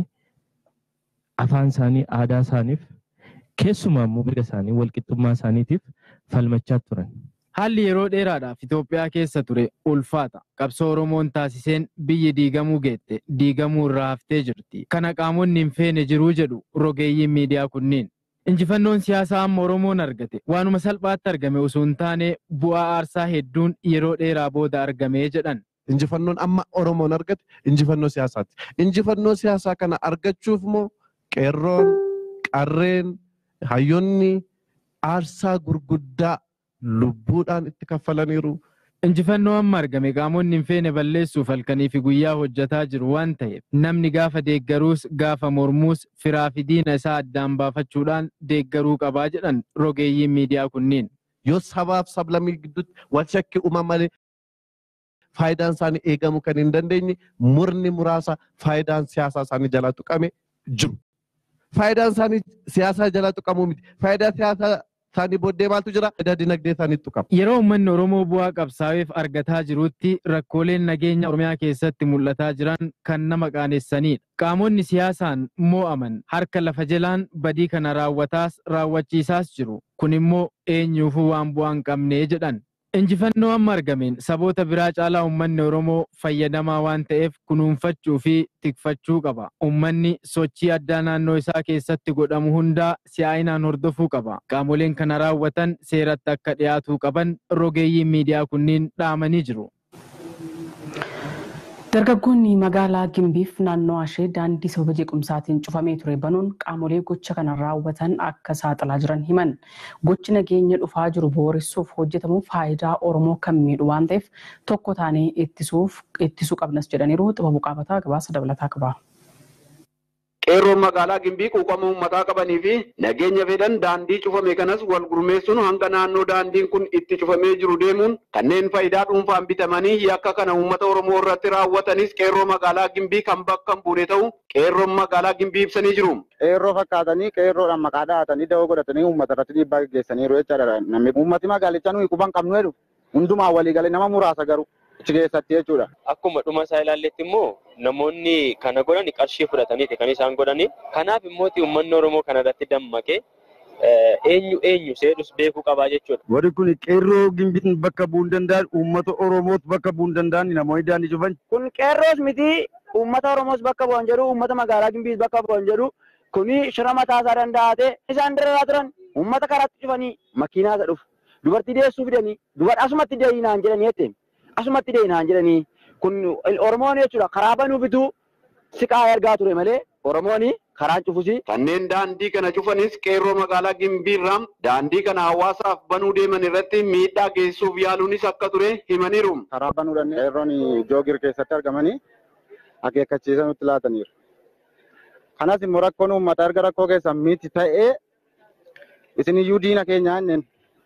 afaan isaanii, aadaa isaaniif keessumaa immoo mirga isaanii walqixxummaa isaaniitiif falmachaa turan. Haalli yeroo dheeraadhaaf Itoophiyaa keessa ture ulfaata. Qabsoo Oromoon taasiseen biyyi diigamuu geette, diigamuu irraa haftee jirti. Kana qaamonni hin feene jiruu jedhu rogeeyyiin miidiyaa kunniin. Injifannoon siyaasaa amma Oromoon argate waanuma salphaatti argame osoo hin taane bu'aa aarsaa hedduun yeroo dheeraa booda argamee jedhan. Injifannoon amma Oromoon argate injifannoo siyaasaati. Injifannoo siyaasaa kana argachuuf moo qeerroon, qarreen, hayyoonni aarsaa gurguddaa lubbuudhaan itti kaffalaniiru. Injifannoo amma argame qaamonni hin feene balleessuuf halkanii fi guyyaa hojjetaa jiru waan ta'eef namni gaafa deeggaruus gaafa mormuus firaa fi diina isaa addaan baafachuudhaan deeggaruu qabaa jedhan rogeeyyiin miidiyaa kunniin. Yoo sabaaf sablammii gidduutti wal shakki uumama malee faayidaan isaanii eegamuu kan hin dandeenye murni muraasa faayidaan siyaasaa isaanii jalaa tuqame jiru. Faayidaan isaanii siyaasaa jalaa tuqamuu miti. Faayidaa siyaasaa isaanii booddee maaltu jira? Faayidaa dinagdee isaanii tuqama. Yeroo uummanni Oromoo bu'aa qabsaa'eef argataa jirutti rakkooleen nageenya Oromiyaa keessatti mul'ataa jiran kan nama qaanessanidha. Qaamonni siyaasaan moo'aman harka lafa jalaan badii kana raawwataas raawwachiisaas jiru. Kun immoo eenyuufuu waan bu'aa hin qabnee jedhan. Injifannoo amma argameen saboota biraa caalaa uummanni Oromoo fayyadamaa waan ta'eef kunuunfachuu fi tikfachuu qaba. Uummanni sochii addaa naannoo isaa keessatti godhamu hundaa si'aayinaan hordofuu qaba. Qaamoleen kana raawwatan seeratti akka dhiyaatuu qaban rogeeyyiin miidiyaa kunniin dhaamanii jiru. Dargaggoonni magaalaa Gimbiif naannoo ishee daandii sababa jeequmsaatiin cufamee ture banuun qaamolee gocha kana raawwatan akka saaxilaa jiran himan. Gochi nageenya dhufaa jiru booressuuf hojjetamu faayidaa Oromoo kan miidhu waan ta'eef tokko taanee ittisuuf ittisuu qabnas jedhaniiru xibabu qaabataa gabaasa dabalataa qaba. qeerroon magaalaa Gimbii quuqama uummataa qabanii fi nageenya fedhan daandii cufame kanas wal gurmeessuun hanga naannoo daandiin kun itti cufamee jiru deemuun kanneen faayidaa dhuunfaan bitamanii yakka kana uummata Oromoo irratti raawwatanis qeerroo magaalaa Gimbii kan bakka hin buune ta'u qeerroon magaalaa Gimbii ibsanii jiru. Qeerroo fakkaatanii qeerroodhaan maqaa dhahatanii da'oo godhatanii uummata irratti dhiibbaa gaggeessaniiru jechaadha. Namni uummati magaalichaa nuyi quban qabnu jedhu hundumaa walii galee nama muraasa garuu achi keessatti jechuudha. Akkuma dhuma isaa ilaalletti immoo namoonni kana godhan qarshii fudhataniiti kan isaan godhani. Kanaaf immoo uummanni Oromoo kana irratti dammaqee eenyu eenyu seedus beekuu qabaa jechuudha. Warri kun qeerroo gimbiin bakka bu'uu hin danda'an uummata Oromoos bakka bu'uu hin danda'an namoonni daandii cufan. Kun qeerroos miti uummata Oromoos bakka bu'an jedhu uummata magaalaa Gimbiis bakka bu'an jedhu kuni shira mataa isaa danda'ate isaan diriiraa turan uummata karaatti cufanii makiinaa isa dhufu dubartii deessuu fidanii dubara asumatti deeyi naan jedhanii jettee asumatti deeyi naan jedhanii kun Oromoon jechuudha karaa banuu bituu siqaa ergaa ture malee Oromoon karaan cufusi. Kanneen daandii kana cufanis qeerroo magaalaa Gimbiirraa daandii kana hawaasaaf banuu deeman irratti miidhaa geessuuf yaaluunis akka ture himaniiru. Karaa banuudhaan qeerroon joogir keessatti argamanii akeekkachiisa nutti laataniiru. Kanas immoo rakkoon uummataa erga rakkoo keessan miti ta'ee isin iyyuu diina keenyaa inneen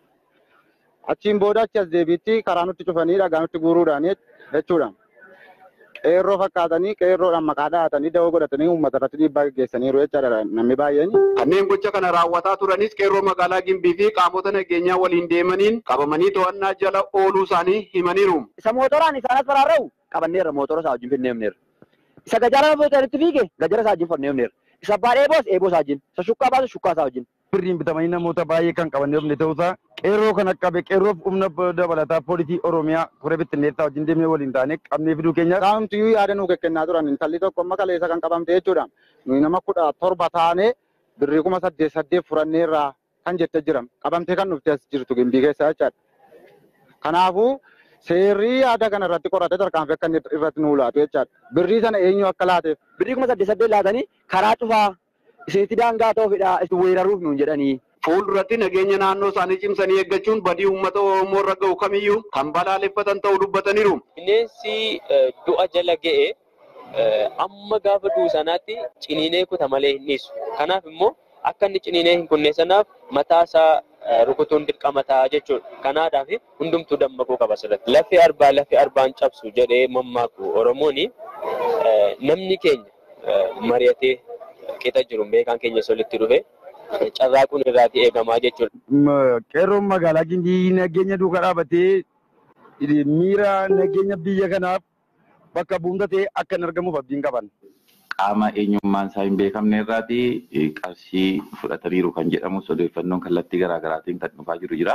achiin booda achi as deebiitti karaa nutti cufanii dhagaa nutti guuruudhaan jechuudha. Qeerroo fakkaatanii qeerroodhaan maqaa dhahatanii da'oo godhatanii uummata irratti dhiibbaa gaggeessaniiru jechaadha namni baay'een. Kanneen gocha kana raawwataa turanis qeerroo magaalaa Gimbii fi qaamota nageenyaa waliin deemaniin qabamanii to'annaa jala ooluu isaanii himaniiru. Isa mootoraan isaan as faraarra'u qabanneerra mootora isaa wajjin finneemneerra. Isa gajaara footanitti fiige gajara isaa wajjin fanneemneerra. Isa abbaa dheeboos eeboo isaa wajjin. Isa shukkaa baasu shukkaa isaa wajjin. Birriin bitamanii namoota baay'ee kan qaban dhabne ta'uusaa qeerroo kan qabe qeerroof humna dabalataa poolisii Oromiyaa kore bittinneessaa wajjin deemnee waliin taane qabnee fiduu keenya. Saamtiyyuu yaada nuu kennaa turan intalli tokko amma kaleessa kan qabamte jechuudha. Nuyi nama kudha torba taane birrii kuma saddeet saddeet furanneerraa kan jette jira. Qabamtee kan dhufte as jirtu gimbii keessa jechaadha. Kanaafuu seerri yaada kana irratti qoratee tarkaanfii akka inni irratti nuu laatu jechaadha. Birrii sana eenyu akka laateef. Birrii kuma saddeet saddeet laatanii karaa cufaa isinitti daangaa ta'uufidha isin weeraruuf nuun jedhanii. Fuulduratti nageenya naannoo isaanii cimsanii eeggachuun badii uummata Oromoo irra gahu kamiyyuu kan balaaleffatan ta'uu dubbataniiru. Bineensi du'a jala ga'e amma gaafa du'u sanaatti ciniinee kuta malee hin dhiisu. Kanaaf immoo akka inni ciniinee hin kunne sanaaf mataa isaa rukutuun dirqama ta'a jechuudha. Kanaadhaaf hundumtuu dammaquu qaba asirratti. Lafi arbaa lafi arbaan cabsu jedhee mammaaku Oromoon namni keenya mari'atee qixa jiru beekaan keenya solitti dhufe carraaquun irraati eegamaa jechuudha. Qeerroon magaalaa Gimbii nageenya duukaa dhaabatee miira nageenya biyya kanaaf bakka bu'umsa ta'e akka hin argamuuf abdiin qaban. Qaama eenyummaan isaa hin beekamne irraati qarshii fudhataniiru kan jedhamu odeeffannoon kallattii garaagaraatiin kan dhufaa jiru jira.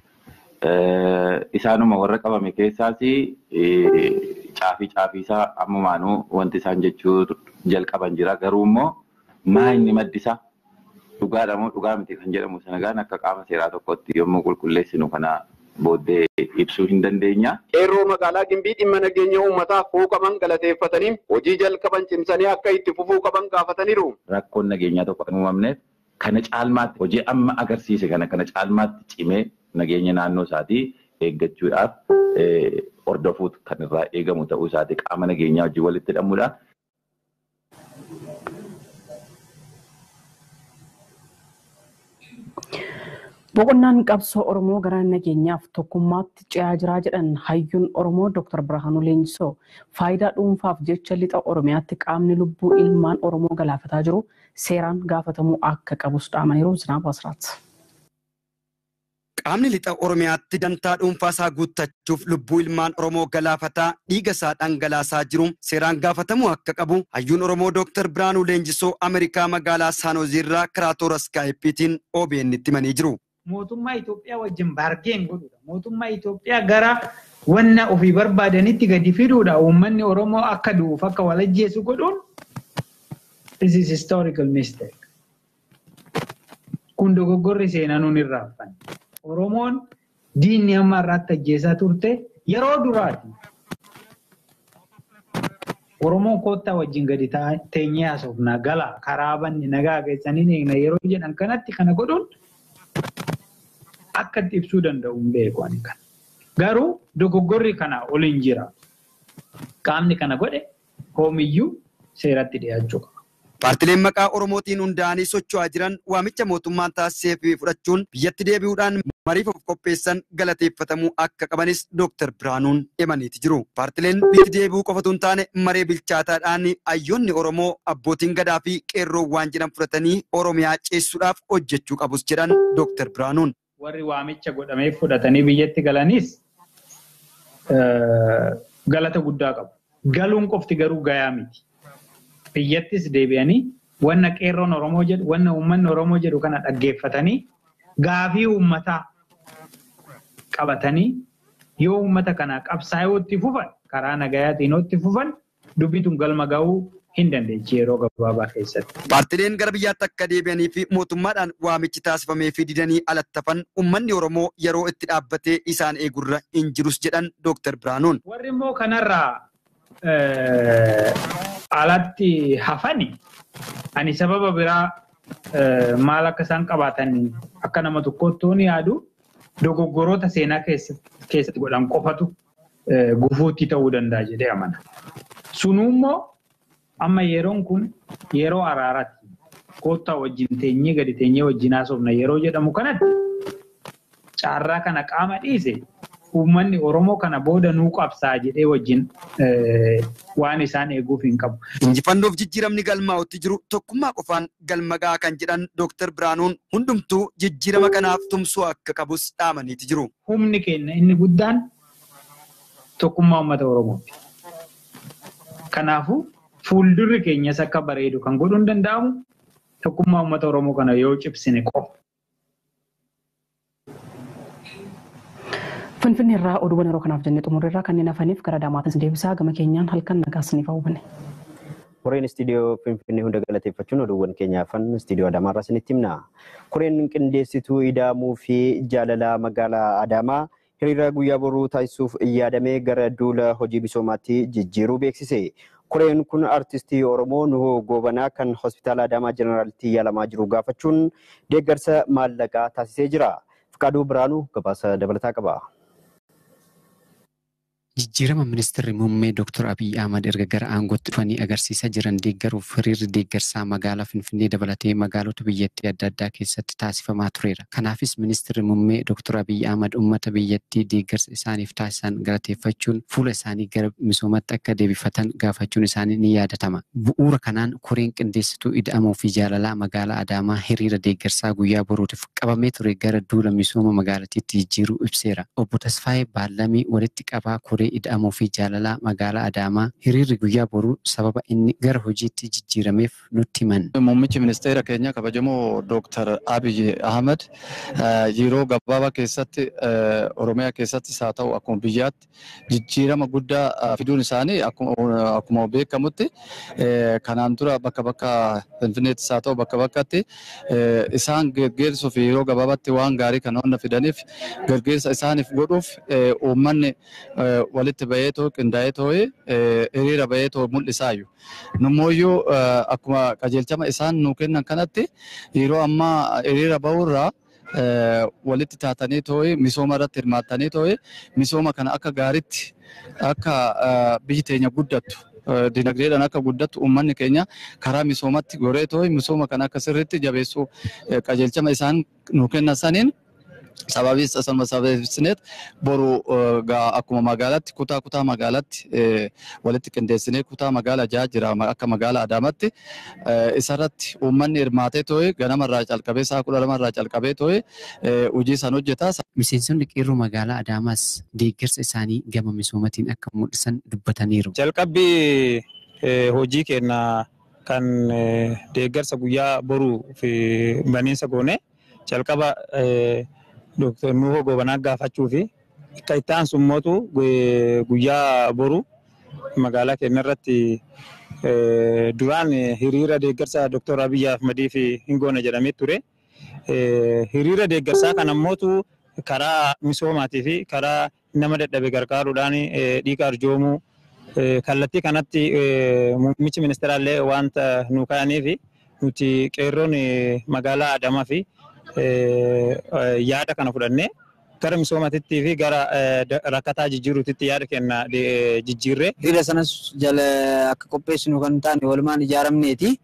Isaanuma warra qabame keessaas caafii caafii isaa ammumaanuu wanti isaan jechuu jalqaban jira. Garuu immoo maa inni maddisa dhugaadha moo dhugaa miti kan jedhamu sana gaan akka qaama seeraa tokkotti yommuu qulqulleessinu kana booddee ibsuu hin dandeenya. Qeerroo magaalaa Gimbii dhimma nageenya uummataaf quuqaman galateeffatanii hojii jalqaban cimsanii akka itti fufuu qaban gaafataniiru. Rakkoon nageenyaa tokko kan uumamneef kana caalmaatti hojii amma agarsiise kana kana caalmaatti cimee nageenya naannoo isaatii eeggachuudhaaf hordofuutu kan irraa eegamu ta'uu isaati qaama nageenyaa wajjin walitti hidhamuudhaan Boqonnaan qabsoo Oromoo gara nageenyaaf tokkummaatti ce'aa jiraa jedhan hayyuun Oromoo Dr. Birhaanuu Leenjisoo faayidaa dhuunfaaf jecha lixa Oromiyaatti qaamni lubbuu ilmaan Oromoo galaafataa jiru seeraan gaafatamuu akka qabus dhaamaniiru Zinaab Asraat. Qaamni lixa Oromiyaatti dantaa dhuunfaa isaa guuttachuuf lubbuu ilmaan Oromoo galaafataa dhiiga isaa dhangalaasaa jiru seeraan gaafatamuu akka qabu hayyuun Oromoo Dr. Birhaanuu Leenjisoo Ameerikaa magaalaa Saanoziirraa karaa toora Skaayipiitiin OBN itti himanii jiru. mootummaa Itoophiyaa wajjin baargeen godhudha. Mootummaa Itoophiyaa gara wanna ofii barbaadanitti gadi fiduudha. Uummanni Oromoo akka du'uuf akka walajjeessu godhuun this is historical mistake. Kun dogoggorri seenaa nuun irraa hafan. Oromoon diinni amma irraatti ajjeesaa turte yeroo duraati. Oromoon koottaa wajjin gadi teenyee haasofna gala karaa banni nagaa keessanii eegna yeroo jedhan kanatti kana godhuun akka itti ibsuu danda'u hin beeku ani kana. Garuu dogoggorri kana ol hin jira. Qaamni kana godhe hoomiyyuu seeratti dhiyaachuu qaba. Paartileen maqaa Oromootiin hundaa'anii socho'aa jiran waamicha mootummaan taasisee fi fudhachuun biyyatti deebi'uudhaan mariif of qopheessan galateeffatamuu akka qabanis Dooktar Biraanuun himaniiti jiru. Paartileen biyyatti deebi'uu qofatu hin taane maree bilchaataadhaan hayyoonni Oromoo abbootiin gadaa fi qeerroon waan jedhan fudhatanii Oromiyaa ceessuudhaaf hojjechuu qabus jedhan Dooktar Biraanuun. Warri waamicha godhamee fudhatanii biyyatti galanis galata guddaa qabu. Galuun qofti garuu gayaa miti. biyyattis deebi'anii wanna qeerroon Oromoo jedhu wanna uummanni Oromoo jedhu kana dhaggeeffatanii gaafii uummataa qabatanii yoo uummata kana qabsaa'ee itti fufan karaa nagayaatiin itti fufan dubbituun galma ga'uu hin dandeechi yeroo gabaabaa keessatti. Paartileen gara biyyaatti akka deebi'anii fi mootummaadhaan waamichi taasifamee fi didanii alattafan uummanni Oromoo yeroo itti dhaabbatee isaan eegurra hin jirus jedhan Dooktar Biraanuun. Warri immoo kanarraa alatti hafani ani sababa biraa maal akka isaan qabaatan akka nama tokkootti ni yaadu dogoggoroota seenaa keessatti godhan qofatu gufuutti ta'uu danda'a jedhee amana. Sunummoo amma yeroon kun yeroo araaraatti koottaa wajjin teenyee gadi teenyee wajjin haasofna yeroo jedhamu kanatti caarraa kana qaama dhiise uummanni Oromoo kana booda nuu qabsaa jedhee wajjin waan isaan eeguuf hin qabu. Injifannoof jijjiiramni galmaa'utti jiru tokkummaa qofaan galma ga'a kan jedhan Dooktar Biraanuun hundumtuu jijjiirama kanaaf tumsuu akka qabus dhaamaniiti jiru. Humni keenya inni guddaan tokkummaa uummata Oromooti. Kanaafuu fuuldurri keenyas akka bareedu kan godhuu hin danda'amu tokkummaa uummata Oromoo kana yoo cimsine qofa. Finfinnee irraa oduuwwan yeroo kanaaf jennee xumurreerraa kanneen hafaniif gara daamaatis deebisaa gama keenyaan halkan nagaasniif hawwanne. Koreen istiidiyoo Finfinnee hunda galateeffachuun oduuwwan keenya hafan istiidiyoo Adaamaa irraa isinitti himna. Koreen qindeessituu ida'amuu fi jaalalaa magaalaa Adaamaa hiriira guyyaa boruu taasisuuf yaadamee gara duula hojii misoomaatti jijjiiruu beeksise. Koreen kun artistii Oromoo Nuhoo Goobanaa kan hospitaala Adaamaa Jeneraalitti yaalamaa jiru gaafachuun deeggarsa maallaqaa taasisee jira. Fiqaaduu Biraanuu gabaasa dabalataa qaba. Jijjiirama ministeerri muummee Dr. Abiyyi Ahmad erga gara aangootti dhufanii agarsiisaa jiran deeggaruuf hiriirri deeggarsaa magaalaa Finfinnee dabalatee magaalota biyyattii adda addaa keessatti taasifamaa tureera. Kanaafis ministeerri muummee Dr. Abiyyi Ahmad uummata biyyattii deeggarsa isaaniif taasisan galateeffachuun fuula isaanii gara misoomatti akka deebifatan gaafachuun isaanii ni yaadatama. Bu'uura kanaan koreen qindeessituu ida'amuu fi jaalalaa magaalaa Adaamaa hiriira deeggarsaa guyyaa boruutiif qabamee ture gara duula misooma magaalattiitti jijjiiruu ibseera. Obbo Tasfaayee Baallamii walitti qabaa koree ida'amuu fi jaalalaa magaalaa Adaamaa hiriirri guyyaa boruu sababa inni gara hojiitti jijjiirameef nutti himan. Muummichi ministeera keenya kabajamoo Dooktar Abiy Ahmed yeroo gabaabaa keessatti Oromiyaa keessattis haa ta'u akkuma biyyaatti jijjiirama guddaa fiduun isaanii akkuma beekamutti kanaan dura bakka bakka Finfinneettis haa ta'u bakka bakkatti isaan geggeessuuf yeroo gabaabaatti waan gaarii kan hunda fidaniif geggeessa isaaniif godhuuf uummanni walitti bahee too qindaa'ee too'ee hiriira bahee too mul'isaayu. Nummooyyuu akkuma qajeelchama isaan nuu kennan kanatti yeroo ammaa hiriira bahurraa walitti taatanii too'ee misooma irratti hirmaattanii too'ee misooma kana akka gaariitti akka biyyi teenya guddattu dinagdeedhaan akka guddattu uummanni keenya karaa misoomatti goree too'ee misooma kana akka sirriitti jabeessuu qajeelchama isaan nuu kennan saniin sababii sanuma sababeessineet boru akkuma magaalaatti kutaa kutaa magaalaatti walitti qindeessinee kutaa magaalaa jaha jira akka magaalaa Adaamaatti isarratti uummanni hirmaatee too'e ganamarraa calqabee sa'a kudha lamarraa calqabee too'e hojii san hojjetaa. Miseensonni qeerroo magaalaa Adaamaas deeggarsa isaanii gama misoomatiin akka mul'isan dubbataniiru. Jalqabbii hojii keenya kan deeggarsa guyyaa boruu fi baniinsa goone jalqaba Dooktar Nuhoo Goobanaa gaafachuu fi akka itti aansu immootu guyyaa boru magaalaa keenya irratti duraan hiriira deeggarsa Dooktar Abiyyi Ahmadiif hin goone jedhamee ture. Hiriira deeggarsaa kana immootu karaa misoomaatii fi karaa nama dadhabe gargaaruudhaan dhiiga arjoomuu kallattii kanatti muummichi ministeeraallee wanta nu kaa'aniif nuti qeerroon magaalaa Adamaa fi yaada kana fudhannee gara misoomaatitti fi gara rakkataa jijjiiruutitti yaada kenna jijjiirree. Hiriira sanas jala akka qopheessinu kan taane walumaan ijaaramneeti.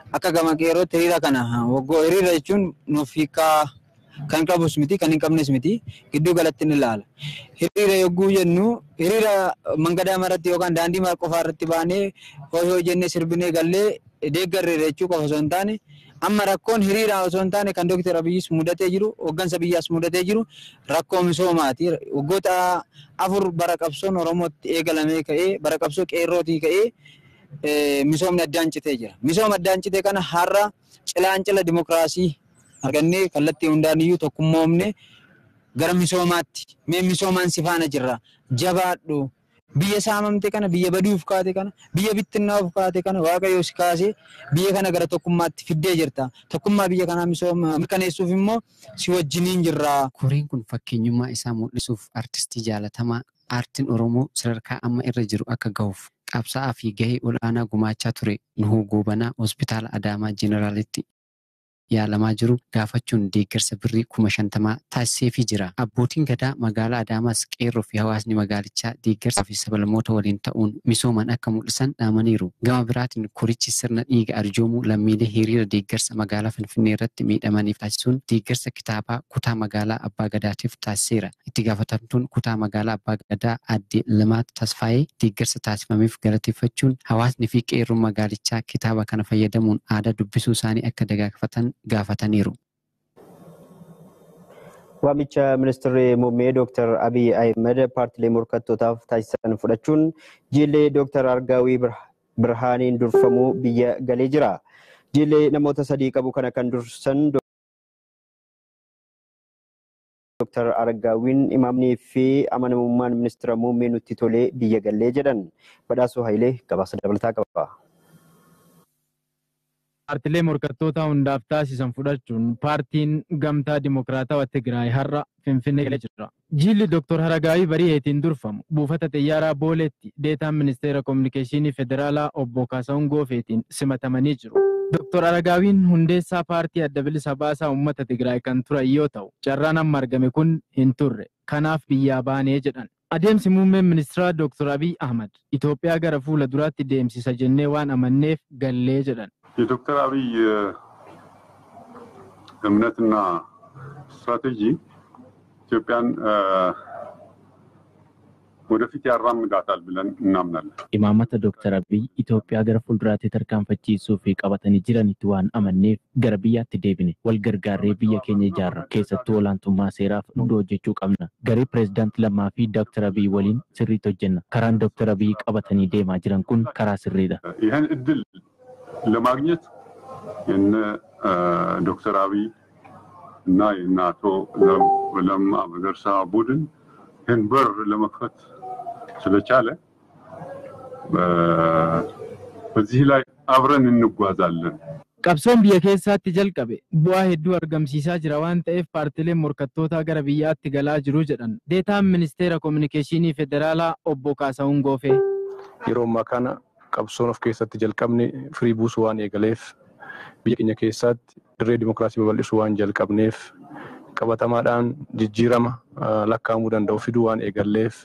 akka gama qeerrootti hiriira kana waggoo hiriira jechuun nuuf hiikaa kan qabus miti kan hin qabnes miti gidduu galatti ni ilaala. Hiriira yogguu jennu hiriira mangadaa maratti yookaan daandii mara qofaa irratti baanee hoo jennee sirbinee gallee deeggarreera jechuu qofa osoo hin taane amma rakkoon hiriiraa osoo hin taane kan Dooktar Abiyyis mudatee jiru hooggansa biyyaas mudatee jiru rakkoo misoomaati. Waggoota afur bara qabsoon Oromootti eegalamee ka'ee bara qabsoo qeerrootii ka'ee misoomni addaan citee jira. Misooma addaan citee kana har'a cilancila dimokiraasii argannee kallattii hundaan iyyuu tokkummoomne gara misoomaatti mee misoomaan si faana jirra jabaadhu biyya saamamte kana biyya baduuf kaate kana biyya bittinnaa'uuf kaate kana waaqayyo si kaasee biyya kana gara tokkummaatti fiddee jirta tokkummaa biyya kanaa misooma mirkaneessuuf immoo si wajjiniin jirra. Koreen kun fakkeenyummaa isaa mul'isuuf artistii jaalatamaa aartiin Oromoo sadarkaa amma irra jiru akka gahuuf qabsaa'aa fi gahee ol'aanaa gumaachaa ture Nuhuu Goobanaa hospitaala Adaamaa Jeneraalitti yaalamaa jiru gaafachuun deeggarsa birrii kuma shantamaa taasiseefii jira. Abbootiin gadaa magaalaa Adaamaas qeerroo fi hawaasni magaalichaa deeggarsaa fi sabalamoota waliin ta'uun misooman akka mul'isan dhaamaniiru. Gama biraatiin korichi sirna dhiiga arjoomuu lammiilee hiriira deeggarsa magaalaa Finfinnee irratti miidhamaniif taasisuun deeggarsa kitaabaa kutaa magaalaa Abbaa Gadaatiif taasiseera. Itti gaafatamtuun kutaa magaalaa Abbaa Gadaa aadde Limaat Tasfaayee deeggarsa taasifameef galateeffachuun hawaasni fi qeerroon magaalichaa kitaaba kana fayyadamuun aadaa dubbisuu isaanii akka dagaagfatan gaafataniiru. Waamicha ministeerri muummee Dr. Abiy Ahmed paartilee morkattootaaf taasisan fudhachuun jiillee Dr. Argaawii Birhaaniin durfamuu biyya galee jira. Jiillee namoota sadii qabu kana kan dursan Dr. Argaawiin imaamnii fi amanamummaan ministeera muummee nutti tolee biyya galee jedhan. Badhaasoo Hayilee gabaasa dabalataa qaba. Paartilee morkattoota hundaaf taasisan fudhachuun paartiin gamtaa dimokiraatawaa Tigraay har'a Finfinnee galee jira. Jiilli Dr. Haragaawii Bari'eetiin durfamu buufata xiyyaaraa Booleetti deetaan ministeera kominikeeshinii federaalaa obbo Kaasahuun Goofeetiin simatamanii jiru. Dr. Haragaawiin hundeessaa paartii adda bilisa baasaa uummata Tigraay kan turan yoo ta'u, carraan amma argame kun hin turre. Kanaaf biyyaa baanee jedhan. Adeemsi muummeen ministeeraa Dr. Abiy Ahmad Itoophiyaa gara fuula duraatti deemsisa jennee waan amanneef gallee jedhan. የዶክተር አብይ እምነትና ስትራቴጂ ኢትዮጵያን ወደፊት ያራምዳታል ብለን እናምናለን። Imaamata Dooktar Abiy Itoophiyaa gara fuulduraatti tarkaanfachiisuu fi qabatanii jiranitti waan amanneef gara biyyaatti deebine wal gargaarree biyya keenya ijaarra keessattuu olaantummaa seeraaf hundi hojjechuu qabna. Garee pireezidaanti Lammaa fi Dooktar Abiy waliin sirriitti hojjenna. Karaan Dooktar Abiy qabatanii deemaa jiran kun karaa sirriidha. ይህን እድል ለማግኘት የነ ዶክተር አብይ እና የነ አቶ ለማ መገርሳ ቡድን ይህን በር ለመክፈት ስለቻለ በዚህ ላይ አብረን እንጓዛለን። Qabsoon biyya keessaatti jalqabe bu'aa hedduu argamsiisaa jira waan ta'eef paartileen morkattootaa gara biyyaatti galaa jiru jedhan. Deetaan ministeera kominikeeshinii federaalaa obbo Kaasahuun Goofee. Yeroo ammaa kana qabsoon of keessatti jalqabne firii buusuu waan eegaleef biyya keenya keessatti dirree dimokiraasii babal'isuu waan jalqabneef qabatamaadhaan jijjiirama lakkaa'amuu danda'u fiduu waan eegalleef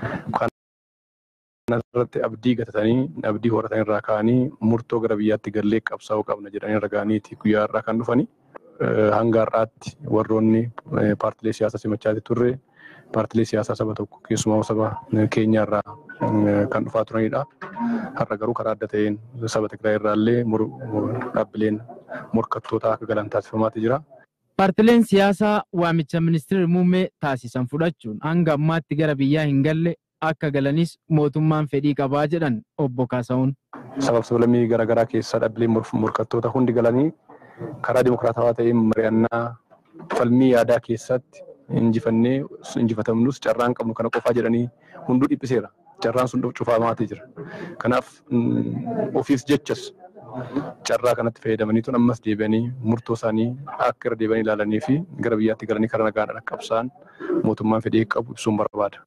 kanarratti abdii gatatanii abdii horatan irraa ka'anii murtoo gara biyyaatti gallee qabsaa'uu qabna jedhanii irra ga'aniiti guyyaa irraa kan dhufanii hanga har'aatti warroonni paartilee siyaasaa simachaa turre paartilee siyaasaa saba tokko keessumaa saba keenya irraa kan dhufaa turanidha. Har'a garuu karaa adda ta'een saba Tigraay irraallee dhaabbileen morkattootaa akka galan taasifamaati jira. Paartileen siyaasaa waamicha ministeerri muummee taasisan fudhachuun hanga ammaatti gara biyyaa hin galle akka galanis mootummaan fedhii qabaa jedhan obbo Kaasahuun. Sabab sablammii garaagaraa keessaa dhaabbileen morkattoota hundi galanii karaa dimokiraatawaa ta'een mari'annaa falmii yaadaa keessatti injifannee injifatamnus carraan qabnu kana qofaa jedhanii hunduu dhiphiseera. Carraan sun cufamaatii jira. Kanaaf ofiis jechas carraa kanatti fayyadamanii tun ammas deebi'anii murtoo isaanii akka irra deebi'anii ilaalanii fi gara biyyaatti galanii karaa nagaan qabsaan mootummaan fedhii qabu ibsuun barbaada.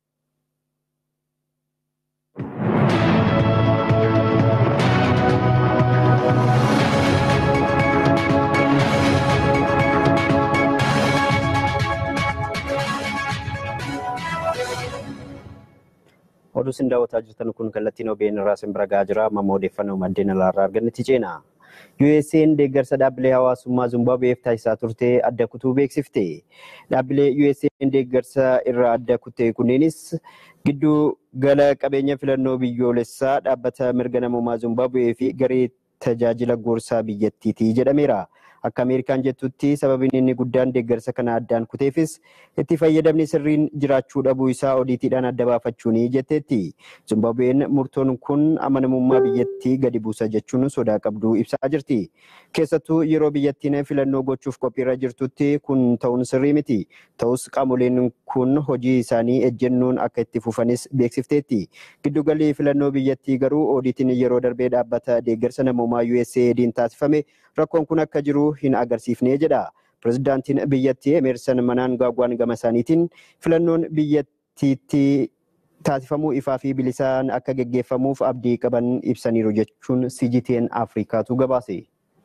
Oduu isin daawwataa jirtan kun kallattiin OBN irraa isin bira gahaa jira. Amma odeeffannoo maddeen alaarraa argannetti ceena. USA'n deeggarsa dhaabbilee hawaasummaa Zimbaabuweef taasisaa turte adda kutuu beeksifte. Dhaabbilee USA'n deeggarsa irraa adda kutte kunneenis gidduu gala qabeenya filannoo biyyoolessaa dhaabbata mirga namummaa Zimbaabuwee fi garee tajaajila gorsaa biyyattiiti jedhameera. Akka Ameerikaan jettutti sababiin inni guddaan deeggarsa kana addaan kuteefis itti fayyadamni sirriin jiraachuu dhabuu isaa odiitiidhaan adda baafachuuni jetteetti. Zimbaabuween murtoon kun amanamummaa biyyattii gadi buusa jechuun sodaa qabduu ibsaa jirti. Keessattuu yeroo biyyattiin filannoo gochuuf qophiirra jirtutti kun ta'uun sirrii miti. Ta'us qaamoleen kun hojii isaanii ejjennoon akka itti fufanis beeksifteetti. Giddugalli filannoo biyyattii garuu odiitiin yeroo darbee dhaabbata deeggarsa namummaa USAID'n taasifame rakkoon kun akka jiru hin agarsiifne jedha. Pirezidaantiin biyyattii Emerson Mnangagwaan gama isaaniitiin filannoon biyyattiitti taasifamuu ifaa fi bilisaan akka geggeeffamuuf abdii qaban ibsaniiru jechuun CGTN Afrikaatu gabaase.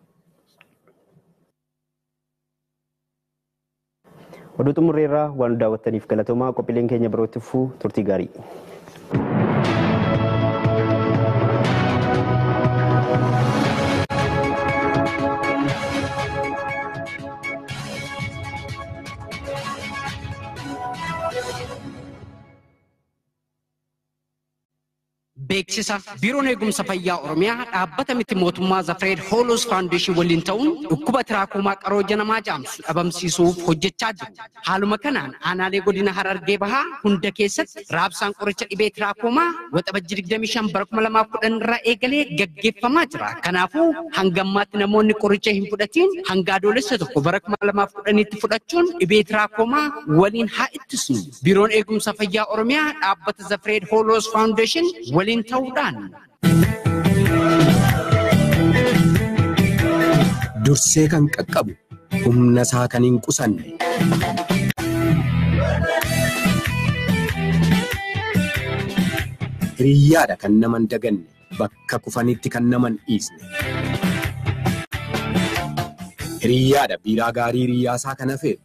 Oduu xumurreerraa waan daawwattaniif galatoomaa qophiileen keenya birootti fufuu turtii gaarii. Beeksisa Biiroon Eegumsa Fayyaa Oromiyaa dhaabbata miti mootummaa Zafreed Hoolos Faawundeeshin waliin ta'uun dhukkuba tiraakumaa qarooja namaa jaamsu dhabamsiisuuf hojjechaa jiru. Haaluma kanaan aanaalee godina Harargee Bahaa hunda keessatti raabsaan qoricha dhibee tiraakumaa waxabajji 25 bara 2010 irraa eegalee gaggeeffamaa jira. Kanaafuu hanga ammaatti namoonni qoricha hin fudhatiin hanga adoolessa tokko bara 2010 tti fudhachuun dhibee tiraakumaa waliin haa ittisnu. Biiroon Eegumsa Fayyaa Oromiyaa dhaabbata Zafreed Hoolos Faawundeeshin waliin ta'uudhaan dursee kan qaqqabu humna isaa kan hin qusanne. Hiriyyaadha kan naman daganne bakka kufanitti kan naman dhiisne. Hiriyyaadha biiraa gaarii hiriyyaasaa kan hafeef.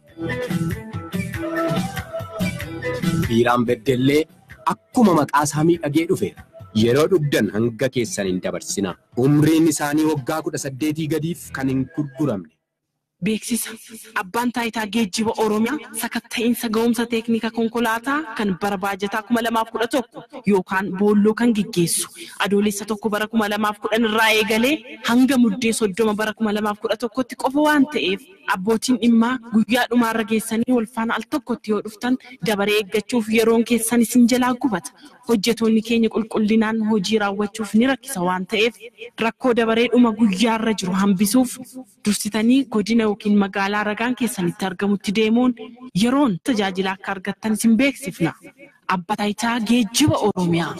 Biiraan beddellee akkuma maqaa isaa miidhagee dhufeera. Yeroo dhugdan hanga keessan hin dabarsinaa. Umriin isaanii waggaa kudha saddeetii gadiif kan hin gurguramne. Beeksisa abbaan taayitaa geejjiba Oromiyaa sakatta'iinsa ga'umsa teeknika konkolaataa kan bara baajataa kuma lamaaf kudha tokko yookaan boolloo kan geggeessu adoolessa tokko bara kuma lamaaf kudhan irraa eegalee hanga muddee soddoma bara kuma lamaaf kudha tokkotti qofa waan ta'eef abbootiin dhimmaa guyyaa dhumaarra geessanii wal faana al tokkotti yoo dhuftan dabaree eeggachuuf yeroon keessan isin jalaa gubata. Hojjetoonni keenya qulqullinaan hojii raawwachuuf ni rakkisa waan ta'eef rakkoo dabaree dhuma guyyaarra jiru hambisuuf dursitanii godina yookiin magaalaa ragaan keessanitti argamutti deemuun yeroon tajaajila akka argattan isin beeksifna. Abbaa taayitaa geejjiba Oromiyaa.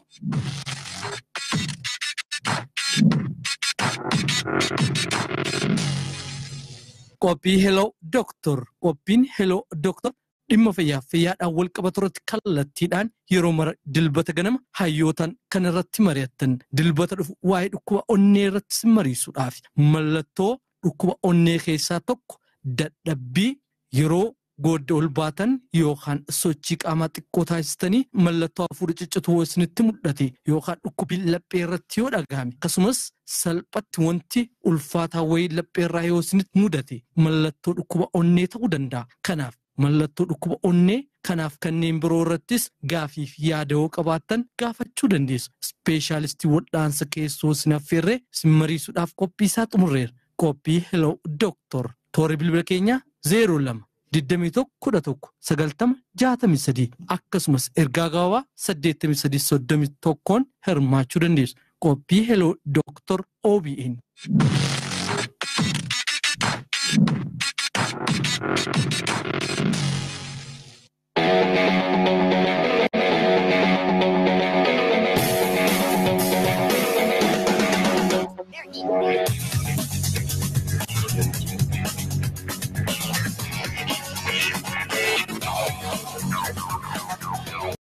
Qophii Heloo Dooktor. Qophiin Heloo Dooktor dhimma fayyaa fayyaadhaan wal qabatu irratti kallattiidhaan yeroo mara dilbata ganama hayyootaan kan irratti mari'attan dilbata dhufu waa'ee dhukkuba onnee irratti mariisuudhaaf mallattoo dhukkuba onnee keessaa tokko dadhabbii yeroo goodda ol baatan yookaan sochii qaamaa xiqqoo taasistanii mallattoo hafuura ciccituu isinitti mul'ate yookaan dhukkubii laphee irratti yoo dhagahame akkasumas salphatti wanti ulfaataa wayii laphee irraa yoo isinitti mudate mallattoo dhukkuba onnee ta'uu danda'a. Kanaaf mallattoo dhukkuba onnee kanaaf kanneen biroo irrattis gaafiif yaada yoo qabaattan gaafachuu dandeessu. Ispeeshaalistii wal'aansa keessoo isin affeerree isin mariisuudhaaf qophii isaa xumurreera. Qophii Hello Dooktor. Toora bilbila keenyaa 02 21 11 90 63 akkasumas ergaa gabaabaa 83 31 hirmaachuu dandeessu. Qophii Hello Dooktor OBN.